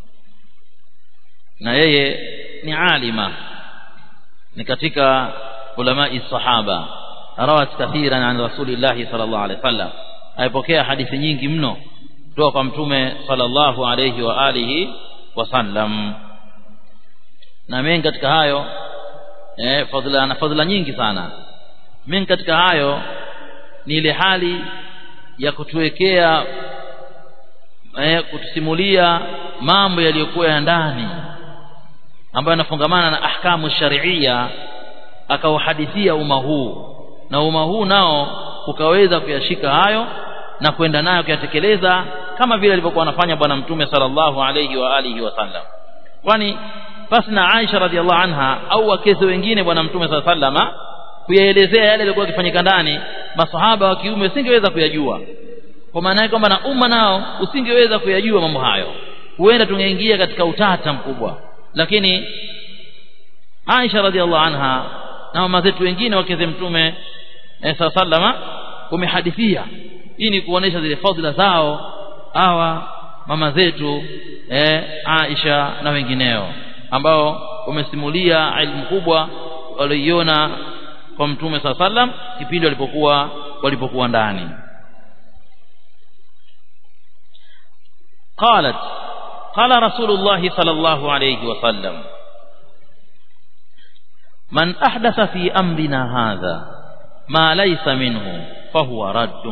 na yeye ni alima ni katika ulamai sahaba rawat kathiran an rasulillahi sallallahu alayhi wasallam aipokea hadithi nyingi mno kutoka kwa mtume sallallahu alayhi wa alihi wasallam na mengi katika hayo eh, fadhila na fadhila nyingi sana mengi katika hayo ni ile hali ya kutuwekea eh, kutusimulia mambo yaliyokuwa ya ndani ambayo yanafungamana na ahkamu sharia akauhadithia umma huu na umma huu nao ukaweza kuyashika hayo na kwenda nayo kuyatekeleza kama vile alivyokuwa anafanya bwana mtume sallallahu alayhi wa alihi wasallam kwani basi na Aisha radhiallahu anha au wakeze wengine bwana mtume sallallahu alayhi wasallam kuyaelezea yale yalikuwa yakifanyika ndani masahaba wa kiume usingeweza kuyajua kwa maana yake kwamba na umma nao usingeweza kuyajua mambo hayo huenda tungeingia katika utata mkubwa lakini Aisha radhiallahu anha na mama zetu wengine wakeze mtume eh, sallama wamehadithia hii ni kuonesha zile fadhila zao hawa mama zetu eh, Aisha na wengineo ambao wamesimulia ilmu kubwa walioiona kwa mtume saa sallam kipindi walipokuwa walipokuwa ndani قالت قال رسول الله صلى الله عليه وسلم من أحدث في أمرنا هذا ما ليس منه فهو رد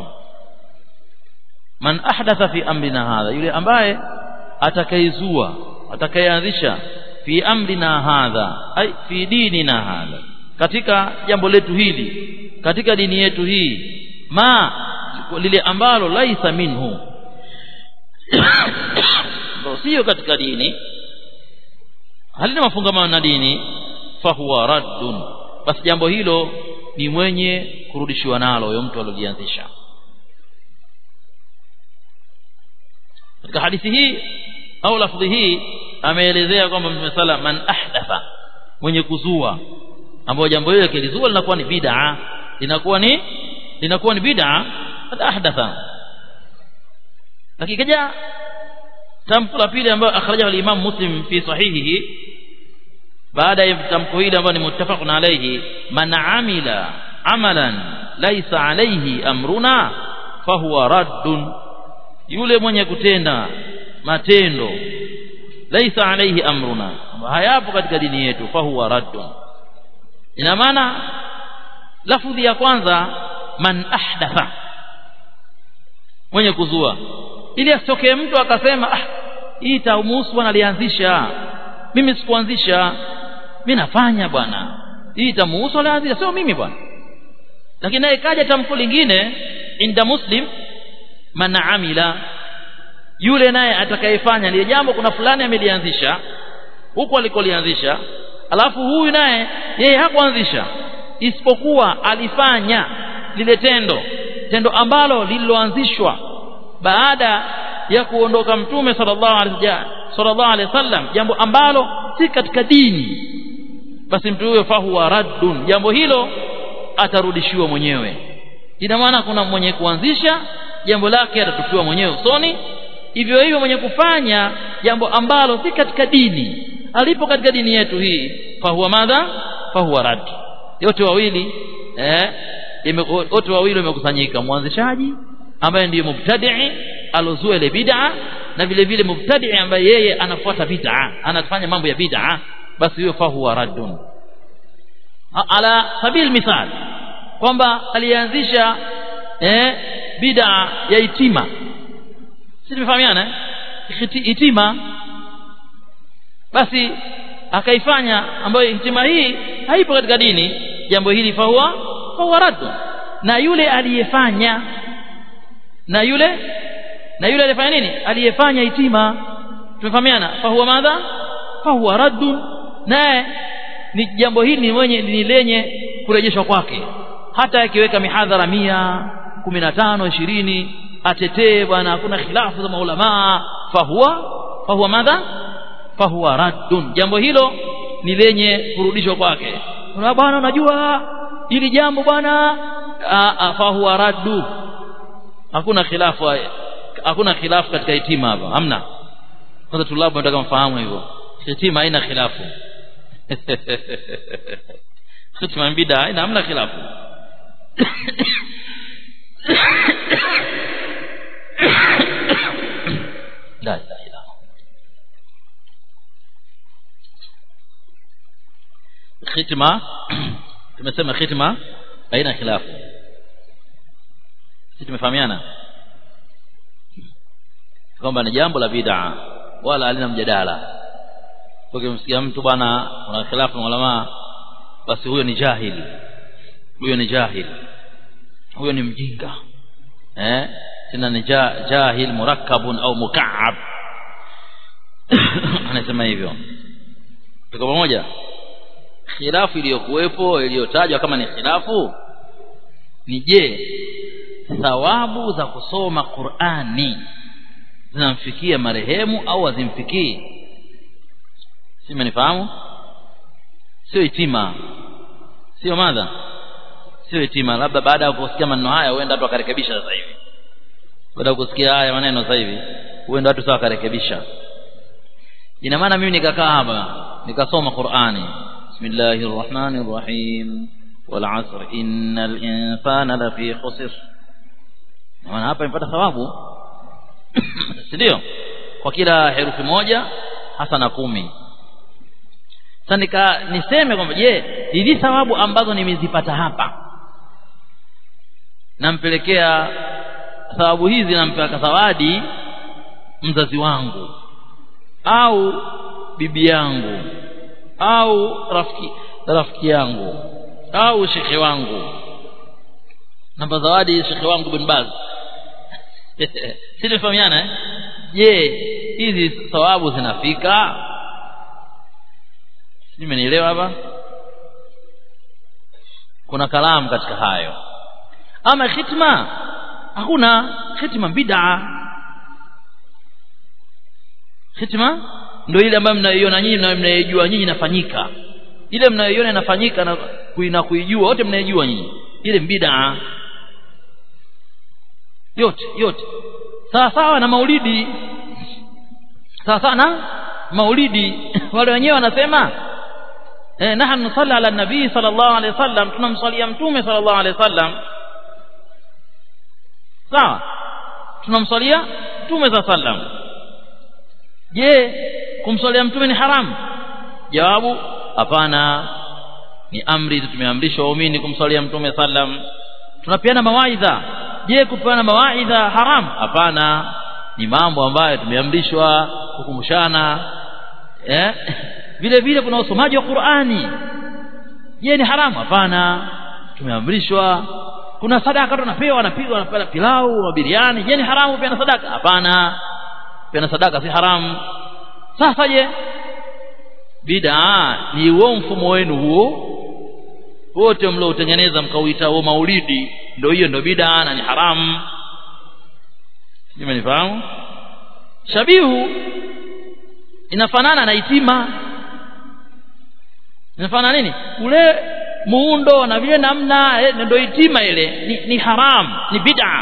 من أحدث في أمرنا هذا yule ambaye atakaizua atakayeanzisha fi amrina hadha ay fi dinina hadha katika jambo letu hili katika dini yetu hii ma lile ambalo laisa minhu sio katika dini halina mafungamano na dini fahuwa raddun basi jambo hilo ni mwenye kurudishiwa nalo huyo mtu aliyolianzisha katika hadithi hii au lafdhi hii ameelezea kwamba mtume sala man ahdatha mwenye kuzua ambayo jambo hilo kilizua linakuwa ni bid'a linakuwa ni linakuwa ni bid'a ahdatha lakini kaja tamko la pili ambayo akhrajahu al-Imam Muslim fi sahihihi baada ya tamko hili ambayo ni muttafaqun alayhi man amila amalan laysa alayhi amruna fahuwa raddun yule mwenye kutenda matendo laysa alayhi amruna hayapo katika dini yetu fahuwa raddun ina maana lafudhi ya kwanza man ahdatha mwenye kuzua ili asitokee mtu akasema ah hii taumuhusu bwana alianzisha mimi sikuanzisha mimi nafanya bwana hii tamuhusu alianzisha sio mimi bwana lakini naye kaja tamko lingine inda muslim man amila yule naye atakayefanya lile jambo kuna fulani amelianzisha huko alikolianzisha alafu huyu naye yeye hakuanzisha isipokuwa alifanya lile tendo tendo ambalo lililoanzishwa baada ya kuondoka mtume sallallahu alaihi sallallahu alaihi wasallam jambo ambalo si katika dini basi mtu huyo fahuwa raddun jambo hilo atarudishiwa mwenyewe ina maana kuna mwenye kuanzisha jambo lake atatupiwa mwenyewe usoni hivyo hivyo mwenye kufanya jambo ambalo si katika dini alipo katika dini yetu hii fahuwa madha fahuwa rad yote wawili eh wote wawili wamekusanyika mwanzishaji ambaye ndiyo mubtadi'i alozua ile bid'a na vile vile mubtadi'i ambaye yeye anafuata bid'a anafanya mambo ya bid'a basi hiyo fahuwa raddun ala sabil misal kwamba alianzisha eh bid'a ya itima si tumefahamiana itima basi akaifanya ambayo itima hii haipo katika dini jambo hili fahuwa fahuwa raddun na yule aliyefanya na yule na yule aliyefanya nini aliyefanya itima tumefahamiana fahuwa madha fahuwa raddun naye ni jambo hili ni mwenye ni lenye kurejeshwa kwake hata akiweka mihadhara mia kumi na tano ishirini atetee bwana hakuna khilafu za maulamaa fahuwa fahuwa madha fahuwa raddun jambo hilo ni lenye kurudishwa kwake kuna bwana unajua hili jambo bwana fahuwa raddu hakuna khilafu hakuna khilafu katika itima hapa hamna kwanza tulabu nataka mfahamu hivyo itima haina khilafu itima bid'a haina hamna khilafu la ilaha illa khitma tumesema khitma haina khilafu sisi tumefahamiana kwamba ni jambo la bid'a wala halina mjadala ukimsikia mtu bwana una khilafu na ulama basi huyo ni jahili huyo ni jahili huyo ni mjinga eh tena ni jahil murakkabun au mukaab anasema hivyo tuko pamoja khilafu iliyokuwepo iliyotajwa kama ni khilafu ni je thawabu za kusoma Qur'ani zinamfikia marehemu au hazimfikii si mnifahamu sio itima sio madha sio itima labda baada ya kusikia maneno haya huenda watu wakarekebisha sasa hivi baada ya kusikia haya maneno sasa hivi huenda watu sawa wakarekebisha ina maana mimi nikakaa hapa nikasoma Qur'ani bismillahir rahmanir rahim wal asr innal insana lafi khusr maana hapa imepata thawabu si ndio kwa kila herufi moja hasa na kumi sasa nika niseme kwamba je hizi thawabu ambazo nimezipata hapa nampelekea thawabu hizi nampeleka zawadi mzazi wangu au bibi yangu au rafiki rafiki yangu au shekhe wangu namba zawadi shekhe wangu bin Baz si tumefahamiana eh je hizi thawabu zinafika nimenielewa hapa kuna kalamu katika hayo ama khitma hakuna khitma bid'a khitma ndio ile ambayo mnaiona nyinyi na mnaijua nyinyi inafanyika ile mnayoiona inafanyika na kuina kuijua wote mnaijua nyinyi ile bid'a yote yote sawa sawa na maulidi sawa sawa na maulidi wale wenyewe wanasema eh nahnu nusalli ala nabii sallallahu alaihi wasallam tunamsalia mtume sallallahu alaihi wasallam sawa tunamsalia mtume sallallahu alaihi wasallam je kumsalia mtume ni haramu jawabu hapana ni amri tumeamrishwa waumini kumsalia mtume sallam tunapeana mawaidha je kupeana mawaidha haram hapana ni mambo ambayo tumeamrishwa kukumbushana eh vile vile kuna usomaji wa Qur'ani je ni haramu hapana tumeamrishwa kuna sadaka tunapewa anapigwa anapewa pilau na biriani je ni haramu pia na sadaka hapana pia na sadaka si haramu sasa je bid'a ni huo mfumo wenu huo wote mliotengeneza mkauita huo maulidi ndio hiyo ndio bid'a na ni haramu nimenifahamu shabihu inafanana na itima inafanana nini ule muundo na vile namna eh, ndio itima ile ni, ni haram ni bid'a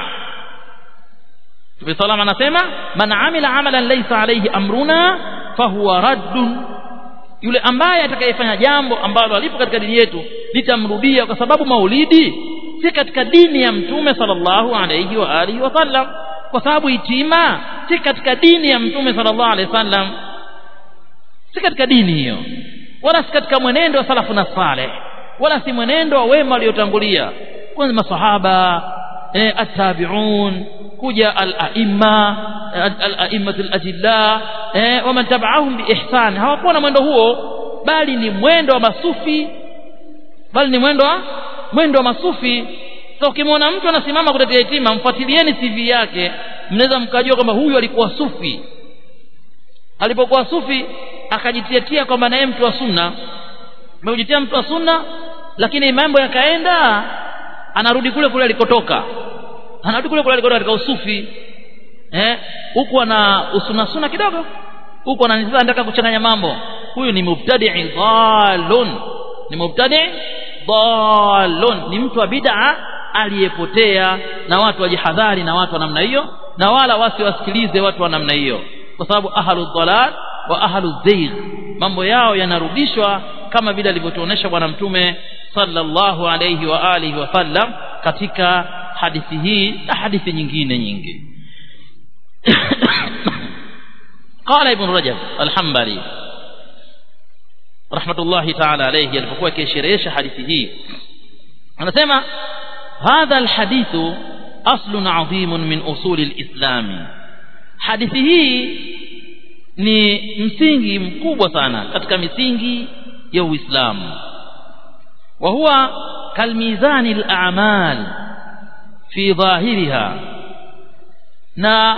Mtume salama anasema man amila amalan laysa alayhi amruna fahuwa raddun yule ambaye atakayefanya jambo ambalo alipo katika dini yetu litamrudia kwa sababu maulidi si katika dini ya mtume sallallahu alayhi wa alihi wasallam kwa sababu itima si katika dini ya mtume sallallahu alayhi wasallam si katika dini hiyo wala si katika mwenendo wa salafu na saleh wala si mwenendo wa wema waliotangulia kwanza masahaba eh, attabi'un kuja al-a'imma al-a'immat al-ajilla eh, waman tabi'ahum biihsan hawakuwa na mwendo huo bali ni mwendo wa masufi bali ni mwendo wa mwendo wa masufi sasa ukimwona mtu anasimama kutetea yatima mfuatilieni CV yake mnaweza mkajua kwamba huyu alikuwa sufi alipokuwa sufi akajitiatia kwamba naye mtu wa sunna ameujitia mtu wa sunna lakini mambo yakaenda anarudi kule kule alikotoka anarudi kule kule alikotoka katika usufi eh huku ana usuna suna kidogo huku ananisa anataka kuchanganya mambo huyu ni mubtadi dhalun ni mubtadi dhalun ni mtu wa bid'a aliyepotea na watu wajihadhari na watu wa namna hiyo na wala wasiwasikilize watu wa namna hiyo kwa sababu ahlu dhalal wa ahlu zayg mambo yao yanarudishwa kama vile alivyotuonesha bwana mtume sallallahu alayhi wa alihi wasallam katika hadithi hii na hadithi nyingine nyingi قال ابن رجب الحنبلي رحمة الله تعالى عليه alipokuwa akisherehesha hadithi hii anasema hadha alhadith aslun adhim min usul alislam hadithi hii ni msingi mkubwa sana katika misingi ya Uislamu wa huwa kalmizani al-a'mal fi dhahiriha na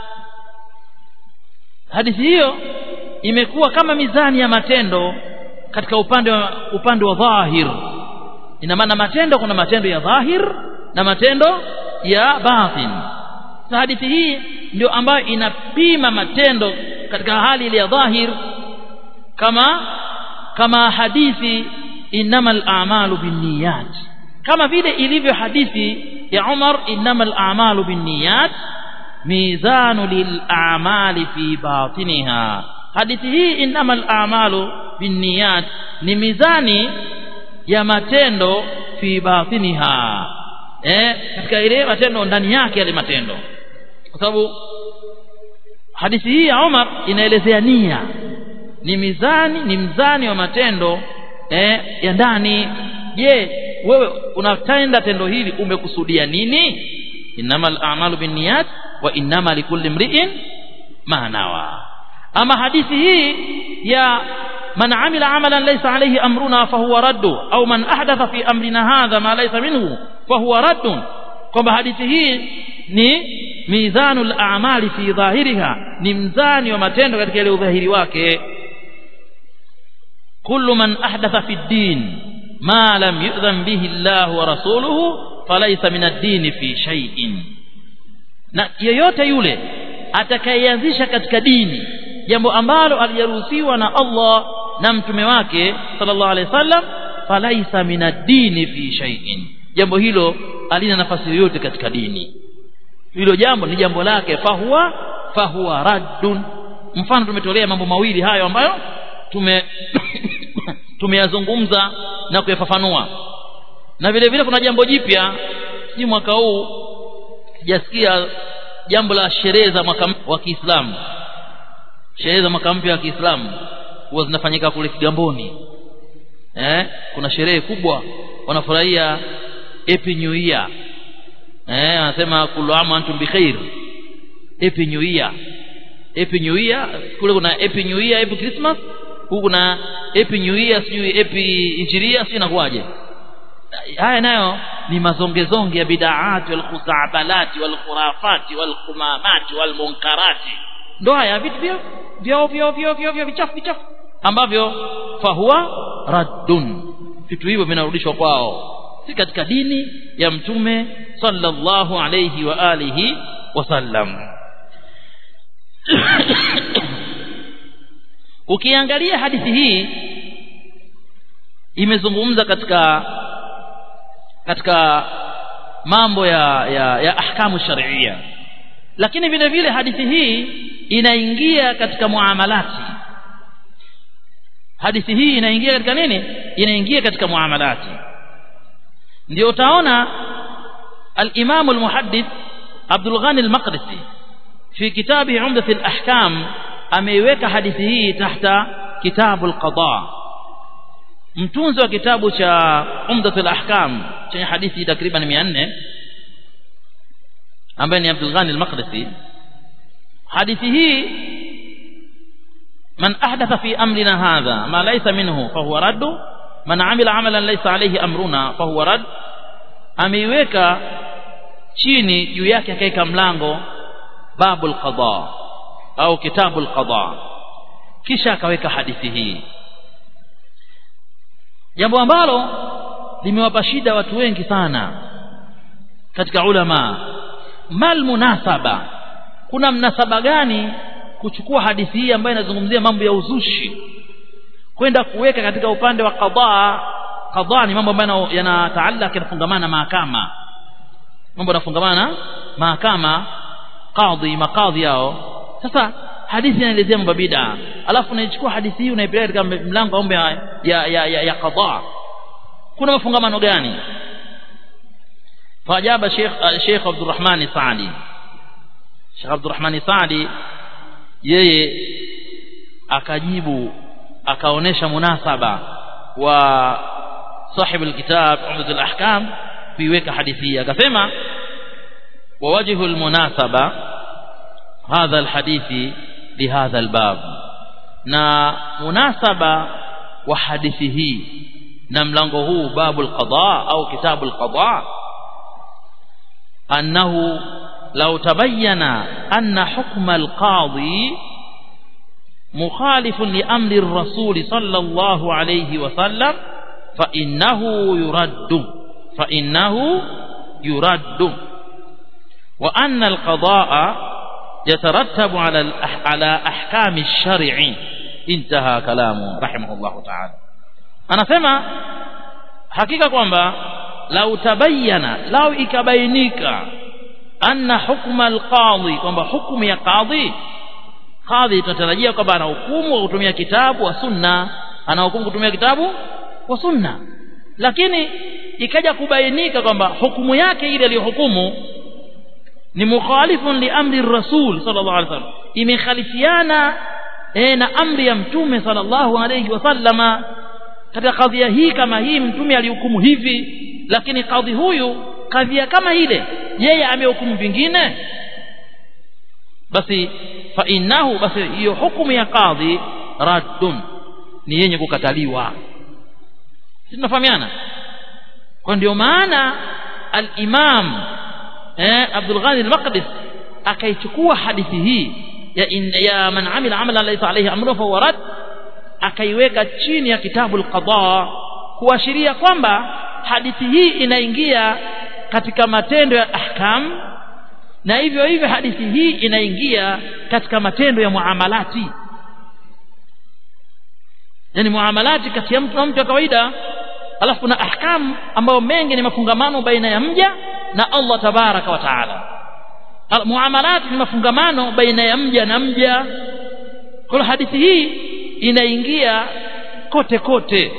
hadithi hiyo imekuwa kama mizani ya matendo katika upande wa upande wa dhahir ina maana matendo kuna matendo ya dhahir na matendo ya batin na hadithi hii ndio ambayo inapima matendo katika hali ile ya dhahir kama kama hadithi innamal a'malu binniyat kama vile ilivyo hadithi ya Umar innamal a'malu binniyat mizanu lil a'mali fi batiniha hadithi hii innamal a'malu binniyat ni mizani ya matendo fi batiniha eh katika ile matendo ndani yake yale matendo kwa sababu hadithi hii ya Umar inaelezea nia ni mizani ni mzani wa matendo eh, ya ndani je wewe unatenda tendo hili umekusudia nini innamal a'malu binniyat wa innama likulli imri'in ma nawa ama hadithi hii ya man amila amalan laysa alayhi amruna fahuwa raddu au man ahdatha fi amrina hadha ma laysa minhu fahuwa raddun kwamba hadithi hii ni mizanul a'mali fi dhahiriha ni mzani wa matendo katika ile udhahiri wake kullu man ahdatha fi din ma lam yu'dhan bihi Allah wa rasuluhu falaysa min ad-din fi shay'in na yeyote yule atakayeanzisha katika dini jambo ambalo alijaruhusiwa na Allah na mtume wake sallallahu alaihi wasallam falaisa min ad-din fi shay'in jambo hilo halina nafasi yoyote katika dini hilo jambo ni jambo lake fahuwa fahuwa raddun mfano tumetolea mambo mawili hayo ambayo tume tumeyazungumza na kuyafafanua na vile vile kuna jambo jipya si mwaka huu sijasikia jambo la sherehe za mwaka wa Kiislamu sherehe za mwaka mpya wa Kiislamu huwa zinafanyika kule Kigamboni eh kuna sherehe kubwa wanafurahia Happy New Year eh wanasema kullu amu antum bikhair Happy New Year Happy New Year kule kuna Happy New Year Happy Christmas huku kuna Happy New Year sijui Happy Injiria sijui inakuwaje haya nayo ni mazongezonge ya bidaati wal khuzabalati wal khurafati wal khumamati wal munkarati ndo haya vitu vya vya vya vya vya vya vichafu vichafu ambavyo fahuwa raddun vitu hivyo vinarudishwa kwao si katika dini ya mtume sallallahu alayhi wa alihi wasallam ukiangalia hadithi hii imezungumza katika katika mambo ya ya, ya ahkamu sharia lakini vile vile hadithi hii inaingia katika muamalati hadithi hii inaingia katika nini inaingia katika muamalati ndio utaona al-Imam al-Muhaddith Abdul Ghani al-Maqdisi fi kitabi Umdat al-Ahkam ameiweka hadithi hii tahta kitabu al-Qada mtunzi wa kitabu cha Umdat al-Ahkam chenye hadithi takriban 400 ambaye ni Abdul Ghani al-Maqdisi hadithi hii man ahdatha fi amrina hadha ma laysa minhu fahuwa raddu man amila amalan laysa alayhi amruna fahuwa radd ameiweka chini juu yake akaweka mlango babul qada au kitabul qada kisha akaweka hadithi hii jambo ambalo limewapa shida watu wengi sana katika ulama mal munasaba kuna mnasaba gani kuchukua hadithi hii ambayo inazungumzia mambo ya uzushi kwenda kuweka katika upande wa qadha qadha ni mambo ambayo yanataallaka yanafungamana na mahakama mambo yanafungamana mahakama kadhi makadhi yao sasa hadithi inaelezea mambo bid'a alafu unaichukua hadithi hii unaipeleka katika mlango wa mambo ya ya, ya, ya, ya qadha kuna mafungamano gani فاجاب شيخ شيخ عبد الرحمن السعدي شيخ عبد الرحمن السعدي yeye akajibu akaonesha munasaba wa sahib alkitab umdat alahkam kuiweka hadithi akasema wa wajhu almunasaba hadha alhadithi lihadha albab na munasaba wa hadithi hii na mlango huu babu alqada au kitabu alqada أنه لو تبين أن حكم القاضي مخالف لأمر الرسول صلى الله عليه وسلم فإنه يرد فإنه يرد وأن القضاء يترتب على على أحكام الشرع انتهى كلامه رحمه الله تعالى أنا سمع حقيقة kwamba lau tabayyana lau ikabainika anna hukma alqadhi kwamba hukumu ya qadhi qadhi tunatarajia kwamba ana hukumu wa kutumia kitabu wa sunna ana hukumu kutumia kitabu wa sunna lakini ikaja kubainika kwamba hukumu yake ile aliyohukumu ni mukhalifun li amri rasul sallallahu alaihi wasallam imekhalifiana e, na amri ya mtume sallallahu alaihi wasallama katika kadhia hii kama hii mtume alihukumu hivi lakini kadhi huyu kadhia kama ile yeye amehukumu vingine basi fa innahu basi hiyo hukumu ya kadhi raddun ni yenye kukataliwa sisi tunafahamiana kwa ndio maana al-Imam eh, Abdul Ghani al-Maqdis akaichukua hadithi hii ya, in, ya man amila amalan laysa alayhi amrun fa huwa rad akaiweka chini ya kitabu al-qada kuashiria kwamba hadithi hii inaingia katika matendo ya ahkam na hivyo hivyo hadithi hii inaingia katika matendo ya muamalati yani muamalati kati ya mtu na mtu wa kawaida alafu kuna ahkam ambayo mengi ni mafungamano baina ya mja na Allah tabaraka wa taala muamalati ni mafungamano baina ya mja na mja kwa hadithi hii inaingia kote kote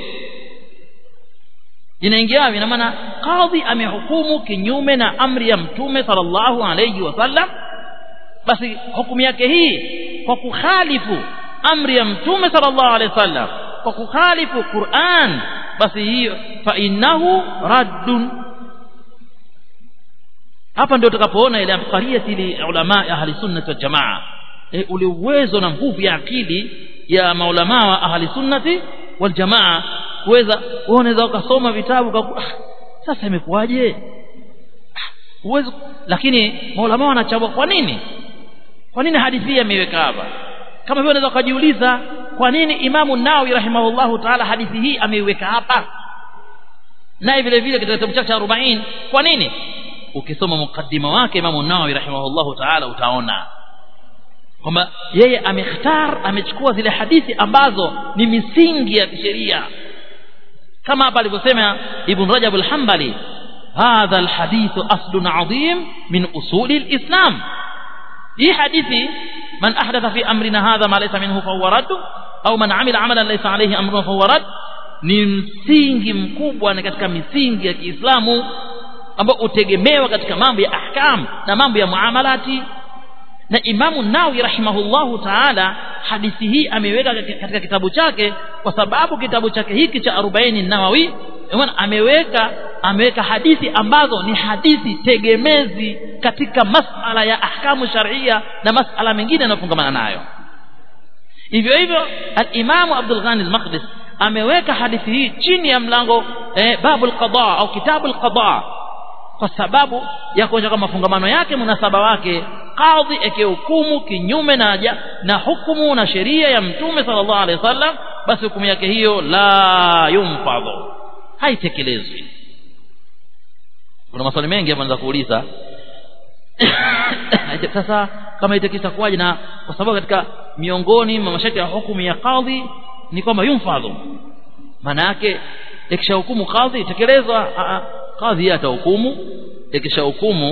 inaingia ina maana kadhi amehukumu kinyume na amri ya mtume sallallahu alayhi wasallam basi hukumu yake hii kwa kukhalifu amri ya mtume sallallahu alayhi wasallam kwa kukhalifu Qur'an basi hiyo fa innahu raddun hapa ndio tutakapoona ile afkariyati li ulama ahli sunnah wal jamaa e, ule uwezo na nguvu ya akili ya maulama wa ahli sunnati wal jamaa kuweza unaweza ukasoma vitabu kwa sasa imekuwaje uwezo lakini maulama wanachagua kwa nini kwa nini hadithi hii ameiweka hapa kama vile unaweza kujiuliza kwa nini imamu Nawawi rahimahullahu taala hadithi hii ameiweka hapa naye vile vile katika kitabu chake cha 40 kwa nini ukisoma mukaddima wake imamu Nawawi rahimahullahu taala utaona kwamba yeye amekhtar amechukua zile hadithi ambazo ni misingi ya kisheria kama hapa alivyosema ibn Rajab al-Hanbali hadha al-hadith aslun adhim min usuli al-islam hii hadithi man ahdatha fi amrina hadha ma laysa minhu fa huwa radd au man amila amalan laysa alayhi amrun fa huwa radd ni msingi mkubwa na katika misingi ya Kiislamu ambao utegemewa katika mambo ya ahkam na mambo ya muamalati na Imamu Nawawi rahimahullahu taala hadithi hii ameweka katika kitabu chake kwa sababu kitabu chake hiki cha 40 Nawawi ameweka ameweka hadithi ambazo ni hadithi tegemezi katika masala ya ahkamu sharia na masala mengine yanayofungamana nayo hivyo hivyo al-Imamu Abdul Ghani al-Maqdis ameweka hadithi hii chini ya mlango eh, babul qada au kitabul qada kwa sababu ya kuonyesha kama mafungamano yake munasaba wake kadhi akihukumu kinyume na ja, na hukumu na sheria ya mtume sallallahu alaihi wasallam basi hukumu yake hiyo la yumfadhu haitekelezwi kuna maswali mengi hapa naweza kuuliza sasa kama itakisa kuwaje na kwa sababu katika miongoni mwa masharti ya hukumu ya kadhi ni kwamba yumfadhu maana yake ikishahukumu kadhi itekelezwa kadhi atahukumu ikishahukumu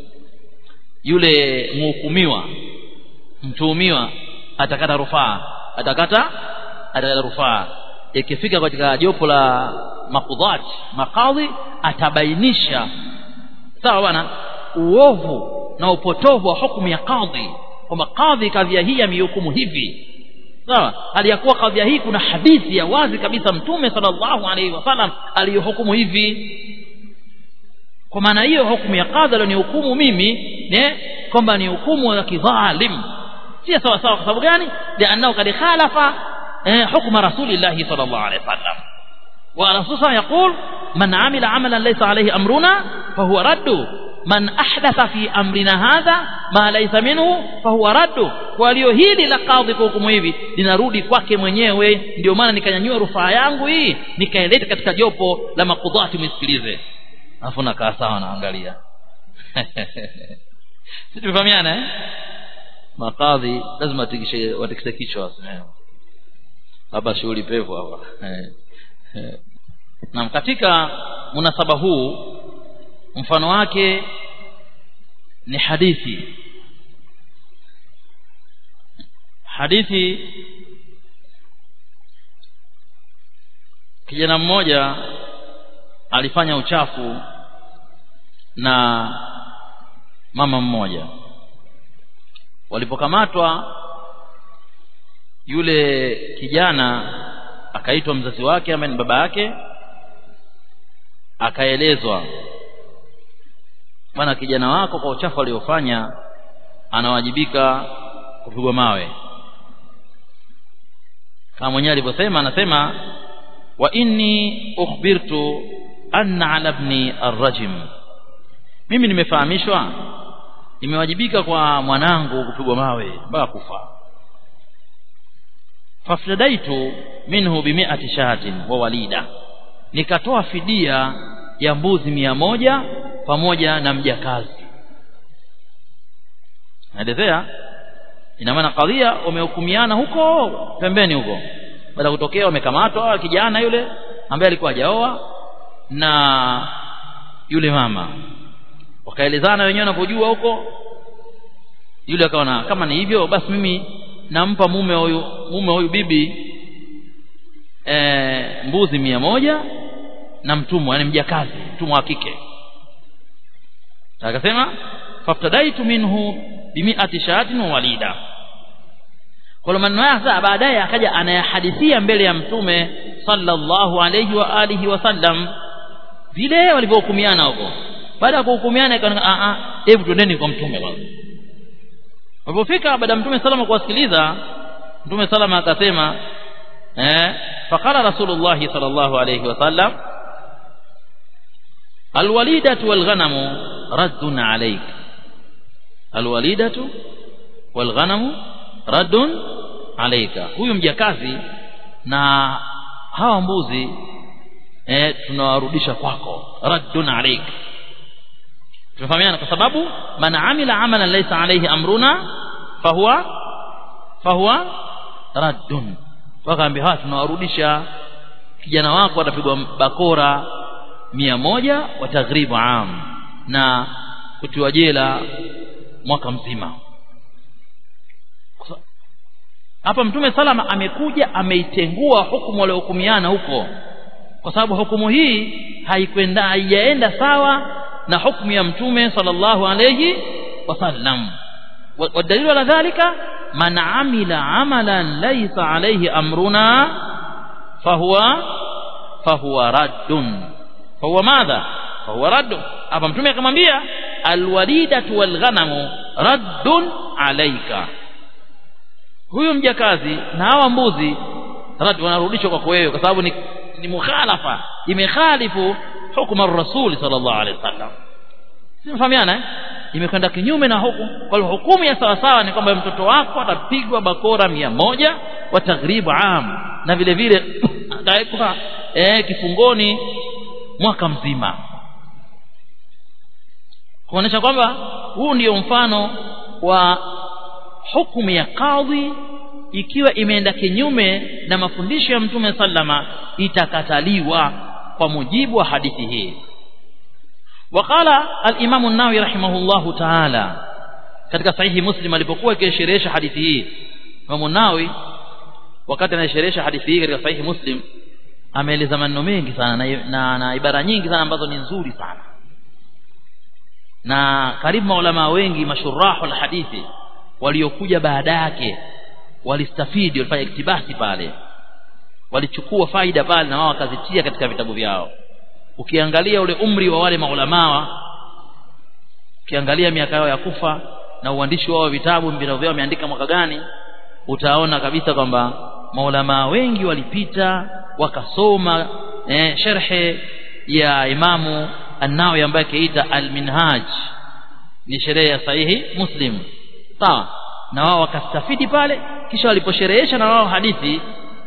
yule mhukumiwa mtuhumiwa atakata rufaa atakata atakata rufaa ikifika katika jopo la makudhat makadhi atabainisha sawa bwana uovu na upotovu wa hukumu ya kadhi kwamba kadhi kadhia hii amehukumu hivi sawa aliyakuwa kadhia hii kuna hadithi ya wazi kabisa mtume sallallahu alaihi wasallam aliyohukumu hivi kwa maana hiyo hukumu ya kadha ni hukumu mimi ne kwamba ni hukumu ya kidhalim si sawa sawa kwa sababu gani lianao kad khalafa eh, hukma rasulillahi sallallahu alaihi wasallam wa rasul yaqul man amila amalan laysa alayhi amruna fahuwa raddu man ahdatha fi amrina hadha ma laysa minhu fahuwa raddu kwa hiyo hili la kadhi kwa hukumu hivi linarudi kwake mwenyewe ndio maana nikanyanyua rufaa yangu hii nikaileta katika jopo la makudhati msikilize alafu nakaa sawa naangalia sisi tumefahamiana eh makadhi lazima watikishe watikise kichwa hapa shughuli pevu hapa na katika munasaba huu mfano wake ni hadithi hadithi kijana mmoja alifanya uchafu na mama mmoja walipokamatwa yule kijana akaitwa mzazi wake ambaye ni baba yake akaelezwa bwana kijana wako kwa uchafu aliofanya anawajibika kupigwa mawe kama mwenyewe alivyosema anasema wa inni ukhbirtu anna ala ibni arrajim mimi nimefahamishwa nimewajibika kwa mwanangu kupigwa mawe mpaka kufa fafdaitu minhu bimi'ati shahatin wa walida nikatoa fidia ya mbuzi mia moja pamoja na mjakazi naelezea ina maana kadhia wamehukumiana huko pembeni huko baada kutokea wamekamatwa kijana yule ambaye alikuwa hajaoa na yule mama wakaelezana wenyewe wanapojua huko yule akaona kama ni hivyo basi mimi nampa mume huyu mume huyu bibi e, mbuzi mia moja na mtumwa yani mjakazi mtumwa wa kike akasema faftadaitu minhu bimiati shahatin wa walida kwa maneno haya sasa baadaye akaja anayahadithia mbele ya mtume sallallahu alayhi wa alihi wasallam vile walivyohukumiana huko baada ya kuhukumiana ikaona a a hebu twendeni kwa mtume kwanza walipofika baada ya mtume salama kuwasikiliza mtume salama akasema eh faqala rasulullah sallallahu alayhi wasallam alwalidatu walghanamu raddun alayk alwalidatu walghanamu raddun alayka huyu mjakazi na hawa mbuzi eh tunawarudisha kwako raddun alayk tunafahamiana kwa sababu man amila amalan laysa alayhi amruna fahuwa fahuwa raddun wakaambia hawa tunawarudisha kijana wako atapigwa bakora mia moja wa taghribu am na kutiwa jela mwaka mzima hapa mtume salama amekuja ameitengua hukumu waliohukumiana huko kwa sababu hukumu hii haikwenda haijaenda sawa na hukumu ya mtume sallallahu alayhi wasallam والدليل على ذلك من عمل عملا ليس عليه امرنا فهو فهو رد فهو ماذا فهو رد hapa mtume akamwambia alwalidatu walghanamu raddun alayka huyu mjakazi na hawa mbuzi rad wanarudishwa kwako wewe kwa sababu ni, ni mukhalafa imekhalifu hukma ar-rasul sallallahu alaihi wasallam simfahamiana eh imekwenda kinyume na hukumu kwa hiyo hukumu ya sawa sawa ni kwamba mtoto wako atapigwa bakora mia moja wa taghribu am na vile vile atawekwa eh, kifungoni mwaka mzima kuonesha kwamba huu ndio mfano wa hukumu ya kadhi ikiwa imeenda kinyume na mafundisho ya mtume sallama itakataliwa kwa mujibu wa hadithi hii وقال الامام النووي رحمه الله تعالى katika sahihi muslim alipokuwa akisherehesha hadithi hii Imam Nawawi wakati anasherehesha hadithi hii katika sahihi muslim ameeleza maneno mengi sana na, na, na ibara nyingi sana ambazo ni nzuri sana na karibu maulama wengi mashurahu alhadithi waliokuja baada yake walistafidi walifanya iktibasi pale walichukua faida pale na wao wakazitia katika vitabu vyao ukiangalia ule umri wa wale maulamaa ukiangalia miaka yao ya kufa na uandishi wao wa vitabu vitabu vyao wameandika mwaka gani utaona kabisa kwamba maulamaa wengi walipita wakasoma eh, sherhe ya imamu an-Nawawi ambaye kiita al-Minhaj ni sherehe ya sahihi Muslim sawa na wao wakastafidi pale kisha waliposherehesha na wao hadithi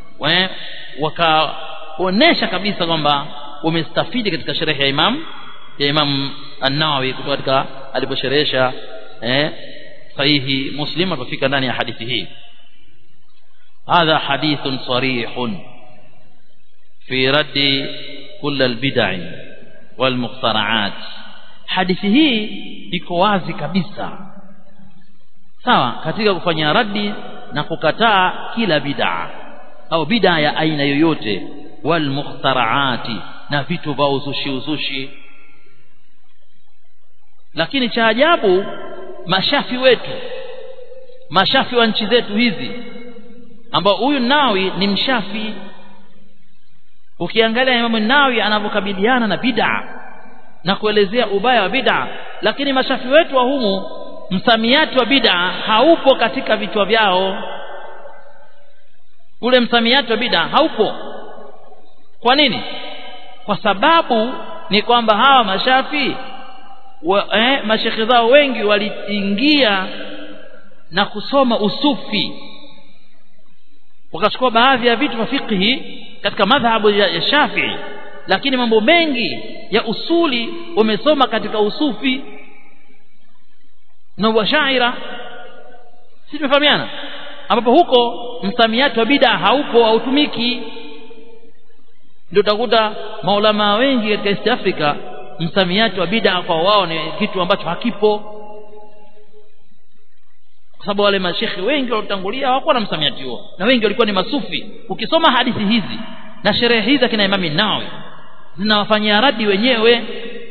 wakaonesha kabisa kwamba wamestafidi katika sherehe ya Imam ya Imam An-Nawawi kutoka katika aliposherehesha eh sahihi Muslim alipofika ndani ya hadithi hii hadha hadithun sarihun fi raddi kull al-bid'i wal muqtara'at hadithi hii iko wazi kabisa sawa katika kufanya raddi na kukataa kila bid'a au bid'a ya aina yoyote wal muqtara'ati na vitu vya uzushi uzushi lakini cha ajabu mashafi wetu mashafi wa nchi zetu hizi ambao huyu nawi ni mshafi ukiangalia Imam Nawawi anavyokabiliana na bid'a na kuelezea ubaya wa bid'a lakini mashafi wetu wa humu msamiati wa bid'a haupo katika vichwa vyao ule msamiati wa bid'a haupo kwa nini kwa sababu ni kwamba hawa mashafi wa, eh, mashekhe zao wengi waliingia na kusoma usufi wakachukua baadhi ya vitu vya fiqhi katika madhhabu ya, ya Shafi'i lakini mambo mengi ya usuli wamesoma katika usufi na washaira si tumefahamiana ambapo huko msamiati wa bid'a haupo hautumiki ndio utakuta maulama wengi katika East Africa msamiati wa bid'a kwa wao ni kitu ambacho hakipo kwa sababu wale mashekhe wengi waliotangulia hawakuwa na msamiati huo na wengi walikuwa ni masufi ukisoma hadithi hizi na sherehe hizi kina Imam Nawawi zinawafanyia radi wenyewe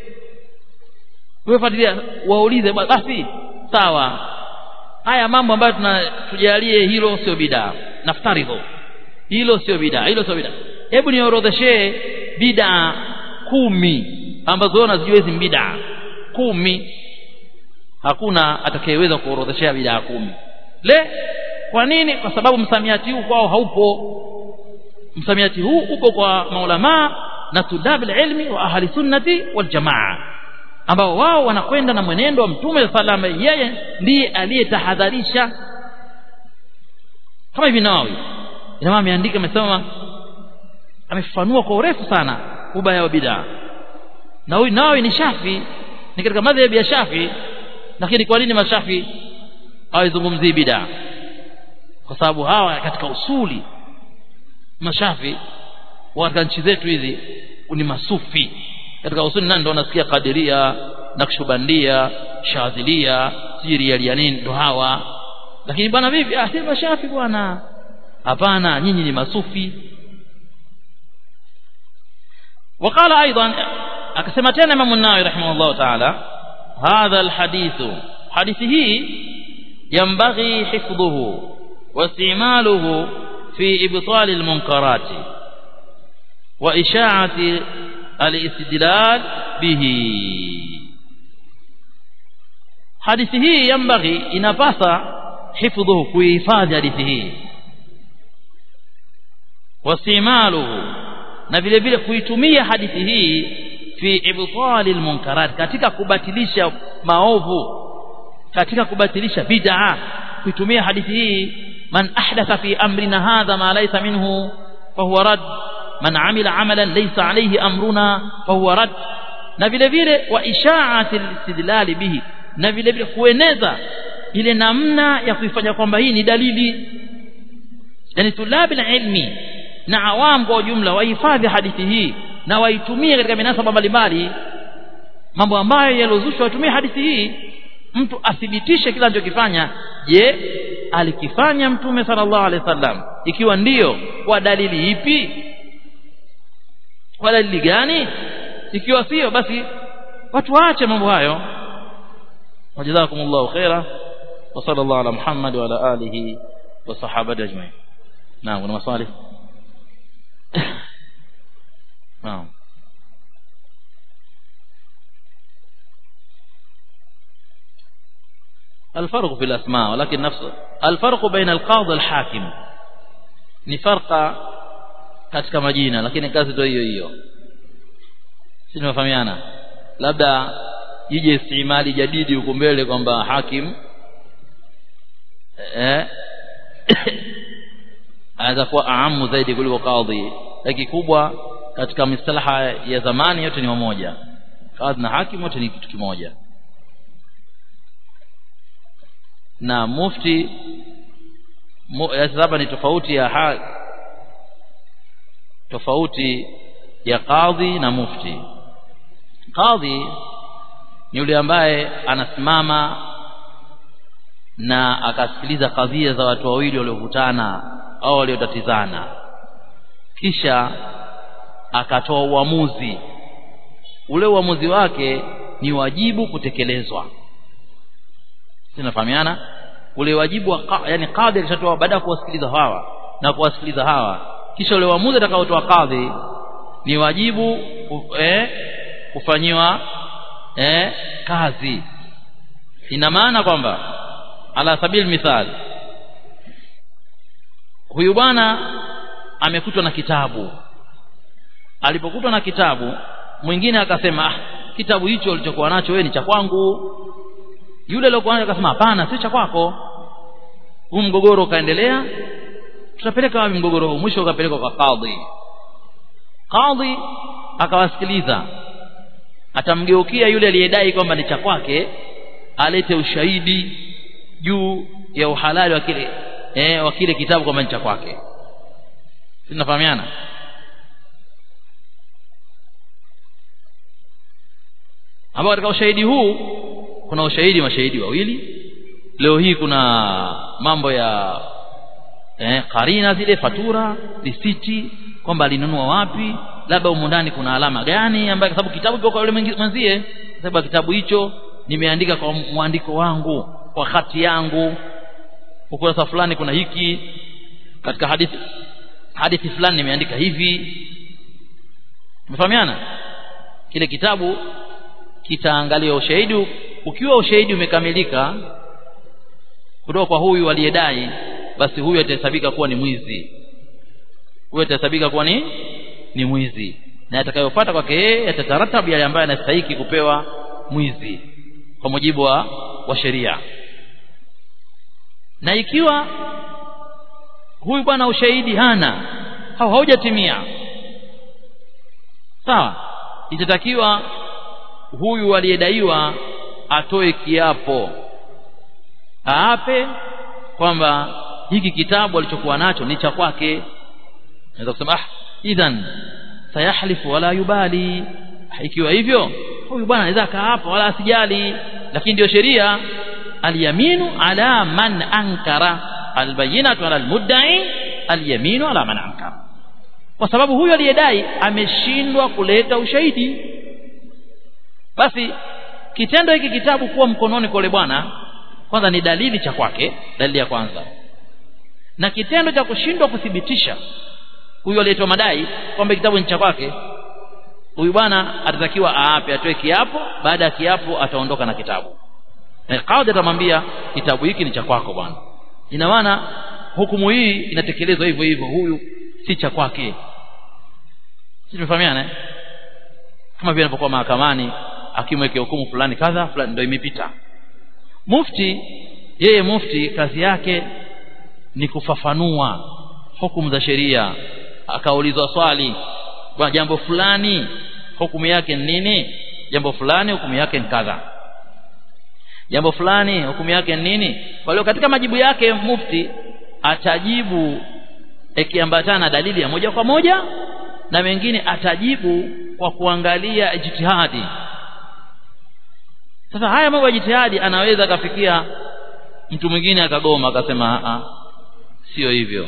wewe fuatilia waulize basi sawa haya mambo ambayo tunatujalie hilo sio bid'a naftaridhu hilo sio bid'a hilo sio bid'a hebu niorodheshee bid'a kumi ambazo wewe unazijua hizi bid'a kumi hakuna atakayeweza kuorodheshea bid'a kumi le kwa nini kwa sababu msamiati huu kwao haupo msamiati huu uko kwa maulama na tudabil ilmi wa ahli sunnati wal jamaa ambao wao wanakwenda na mwenendo wa mtume salama yeye ndiye aliyetahadharisha kama hivi Nawawi ina maana ameandika amesema amefafanua kwa urefu sana ubaya wa bid'a na huyu Nawawi ni Shafi ni katika madhhabi ya Shafi lakini kwa nini mashafi hawazungumzii bid'a kwa sababu hawa katika usuli mashafi katika nchi zetu hizi ni masufi katika usuli nani ndo unasikia kadiria nakshubandia shadhilia sirialia nini ndo hawa lakini bwana vipi ah si mashafi bwana hapana nyinyi ni masufi وقال ايضا akasema tena Imam an-Nawawi rahimahullah ta'ala هذا الحديث حديثه ينبغي حفظه واستعماله في إبطال المنكرات وإشاعة الاستدلال به حديثه ينبغي inapasa حفظه kuhifadhi hadithi hii واستعماله na vile vile kuitumia hadithi hii fi ibtali almunkarat katika kubatilisha maovu katika kubatilisha bid'a kuitumia hadithi hii man ahdatha fi amrina hadha ma laysa minhu fahuwa rad man amila amalan laysa alayhi amruna fahuwa rad na vile vile wa isha'ati alistidlal bihi na vile vile kueneza ile namna ya kuifanya kwamba hii ni dalili yani tulabi ilmi na awam kwa ujumla wahifadhi hadithi hii na waitumie katika minasaba mbalimbali mambo ambayo yalozushwa watumie hadithi hii mtu athibitishe kila anachokifanya je alikifanya mtume sallallahu alaihi wasallam ikiwa ndiyo kwa dalili ipi kwa dalili gani ikiwa sio basi watu waache mambo hayo wajazakumullahu khaira wa sallallahu ala muhammad wa ala alihi wa sahabati ajma'in naam kuna maswali نعم الفرق في الأسماء ولكن نفس الفرق بين القاضي والحاكم ni farqa katika majina lakini kazi ndio hiyo hiyo si tunafahamiana labda ije istimali jadidi huko mbele kwamba hakim eh anaweza kuwa aamu zaidi kuliko kadhi lakini kubwa katika mistalaha ya zamani yote ni wamoja kadhi na hakim wote ni kitu kimoja na mufti mu, hapa ni tofauti ya ha, tofauti ya kadhi na mufti kadhi ni yule ambaye anasimama na akasikiliza kadhia za watu wawili waliovutana au waliotatizana kisha akatoa uamuzi ule uamuzi wake ni wajibu kutekelezwa sinafahamiana ule wajibu wa yani kadhi alishatoa baada ya kuwasikiliza hawa na kuwasikiliza hawa kisha ule uamuzi atakaotoa kadhi ni wajibu eh, kufanyiwa eh, kazi ina maana kwamba ala sabil mithal huyu bwana amekutwa na kitabu alipokutwa na kitabu mwingine akasema ah, kitabu hicho ulichokuwa nacho wewe ni cha kwangu yule aliyokuwa nacho akasema hapana si cha kwako huu mgogoro ukaendelea tutapeleka wapi mgogoro huu mwisho ukapelekwa kwa kadhi kadhi akawasikiliza atamgeukia yule aliyedai kwamba ni cha kwake alete ushahidi juu ya uhalali wa kile eh, wa kile kitabu kwamba ni cha kwake tunafahamiana ambao katika ushahidi huu kuna ushahidi mashahidi wawili leo hii kuna mambo ya eh, karina zile fatura risiti kwamba alinunua wapi labda humu ndani kuna alama gani ambayo sababu kitabu kiko kwa yule mwenzie sababu kitabu hicho nimeandika kwa mwandiko wangu kwa hati yangu ukurasa fulani kuna hiki katika hadithi hadithi fulani nimeandika hivi umefahamiana kile kitabu kitaangalia ushahidi ukiwa ushahidi umekamilika kutoka kwa huyu aliyedai basi huyu atahesabika kuwa ni mwizi huyu atahesabika kuwa ni ni mwizi na atakayopata kwake yeye atataratabu yale ambayo anastahiki kupewa mwizi kwa mujibu wa, wa sheria na ikiwa huyu bwana ushahidi hana au haujatimia sawa itatakiwa huyu aliyedaiwa atoe kiapo aape kwamba hiki kitabu alichokuwa nacho ni cha kwake naweza kusema ah idhan sayahlifu wala yubali ikiwa hivyo huyu bwana anaweza akaapa wala asijali lakini ndio sheria alyaminu ala man ankara albayinatu ala almudda'i alyaminu ala man ankara kwa sababu huyu aliyedai ameshindwa kuleta ushahidi basi kitendo hiki kitabu kuwa mkononi kwa yule bwana kwanza ni dalili cha kwake dalili ya kwanza na kitendo cha kushindwa kuthibitisha huyu aliyetoa madai kwamba kitabu ni cha kwake huyu bwana atatakiwa aape atoe kiapo baada ya kiapo ataondoka na kitabu na kadhi atamwambia kitabu hiki ni cha kwako bwana ina maana hukumu hii inatekelezwa hivyo hivyo huyu si cha kwake si tumefahamiana eh? kama vile anapokuwa mahakamani akimwekea hukumu fulani kadha fulani ndio imepita mufti yeye mufti kazi yake ni kufafanua hukumu za sheria akaulizwa swali kwa jambo fulani hukumu yake ni nini jambo fulani hukumu yake ni kadha jambo fulani hukumu yake ni nini kwa hiyo katika majibu yake mufti atajibu ikiambatana na dalili ya moja kwa moja na mengine atajibu kwa kuangalia jitihadi sasa haya mambo ya jitihadi anaweza akafikia mtu mwingine akagoma akasema a sio hivyo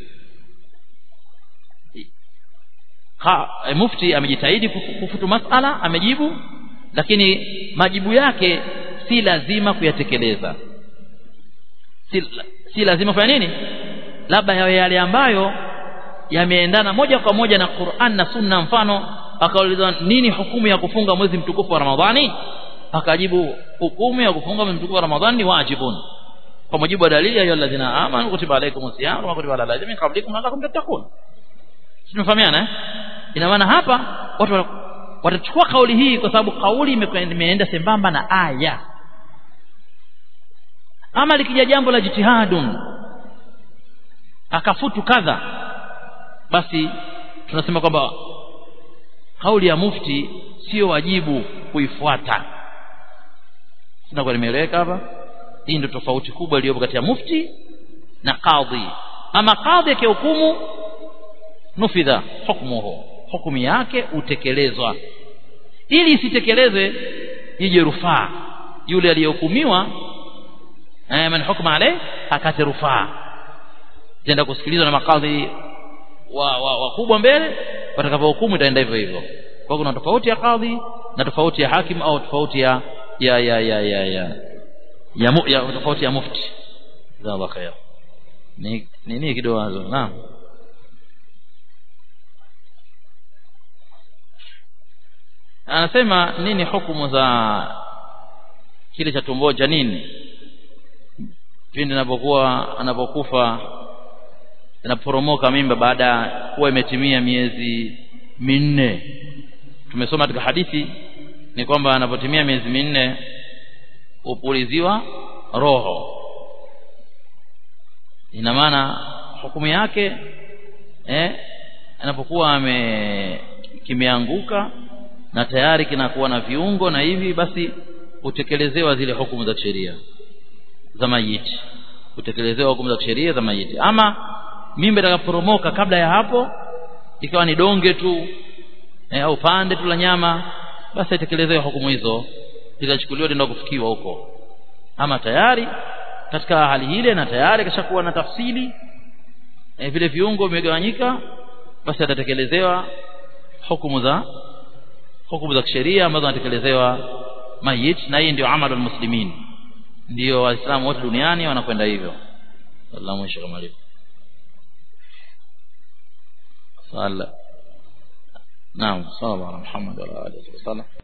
ha, e, mufti amejitahidi kufutu masala amejibu lakini majibu yake si lazima kuyatekeleza si, si lazima kufanya nini labda yawe yale ambayo yameendana moja kwa moja na Qur'an na Sunna mfano akaulizwa nini hukumu ya kufunga mwezi mtukufu wa Ramadhani akajibu hukumu ya kufunga mwezi mtukufu wa Ramadhani ni wajibun kwa mujibu wa dalili ya ayyuhalladhina amanu kutiba alaykumus siyam wa kutiba alal ladzina min qablikum la'allakum tattaqun tunafahamiana eh ina maana hapa watu watachukua kauli hii kwa sababu kauli imeenda sembamba na aya ama likija jambo la jitihadun akafutu kadha basi tunasema kwamba kauli ya mufti sio wajibu kuifuata sina kwa nimeeleweka hapa hii ndio tofauti kubwa iliyopo kati ya mufti na kadhi ama kadhi akihukumu nufidha hukmuhu hukumu yake utekelezwa ili isitekelezwe ije rufaa yule aliyehukumiwa eh, man hukma alayhi akate rufaa tenda kusikilizwa na makadhi wa wakubwa wa mbele watakapohukumu itaenda hivyo hivyo kwa kuna tofauti ya kadhi na tofauti ya hakim au tofauti ya ya ya ya ya ya, ya, mu, ya tofauti ya mufti jazakallahu khair ni nini kidogo naam anasema nini hukumu za kile cha tumbo janini pindi anapokuwa anapokufa inaporomoka mimba baada ya kuwa imetimia miezi minne tumesoma katika hadithi ni kwamba anapotimia miezi minne upuliziwa roho ina maana hukumu yake eh anapokuwa ame kimeanguka na tayari kinakuwa na viungo na hivi basi utekelezewa zile hukumu za sheria za mayiti utekelezewa hukumu za sheria za mayiti ama mimba itakaporomoka kabla ya hapo ikawa ni donge tu e, au pande tu la nyama basi itekelezwe hukumu hizo zikachukuliwa ndio kufikiwa huko ama tayari katika hali ile na tayari kashakuwa na tafsili e, vile viungo vimegawanyika basi atatekelezewa hukumu za hukumu za kisheria ambazo anatekelezewa mayit na hii ndio amalul muslimin ndio waislamu wote duniani wanakwenda hivyo sallallahu alayhi wa sallam صلى نعم صلى الله على محمد وعلى اله وصحبه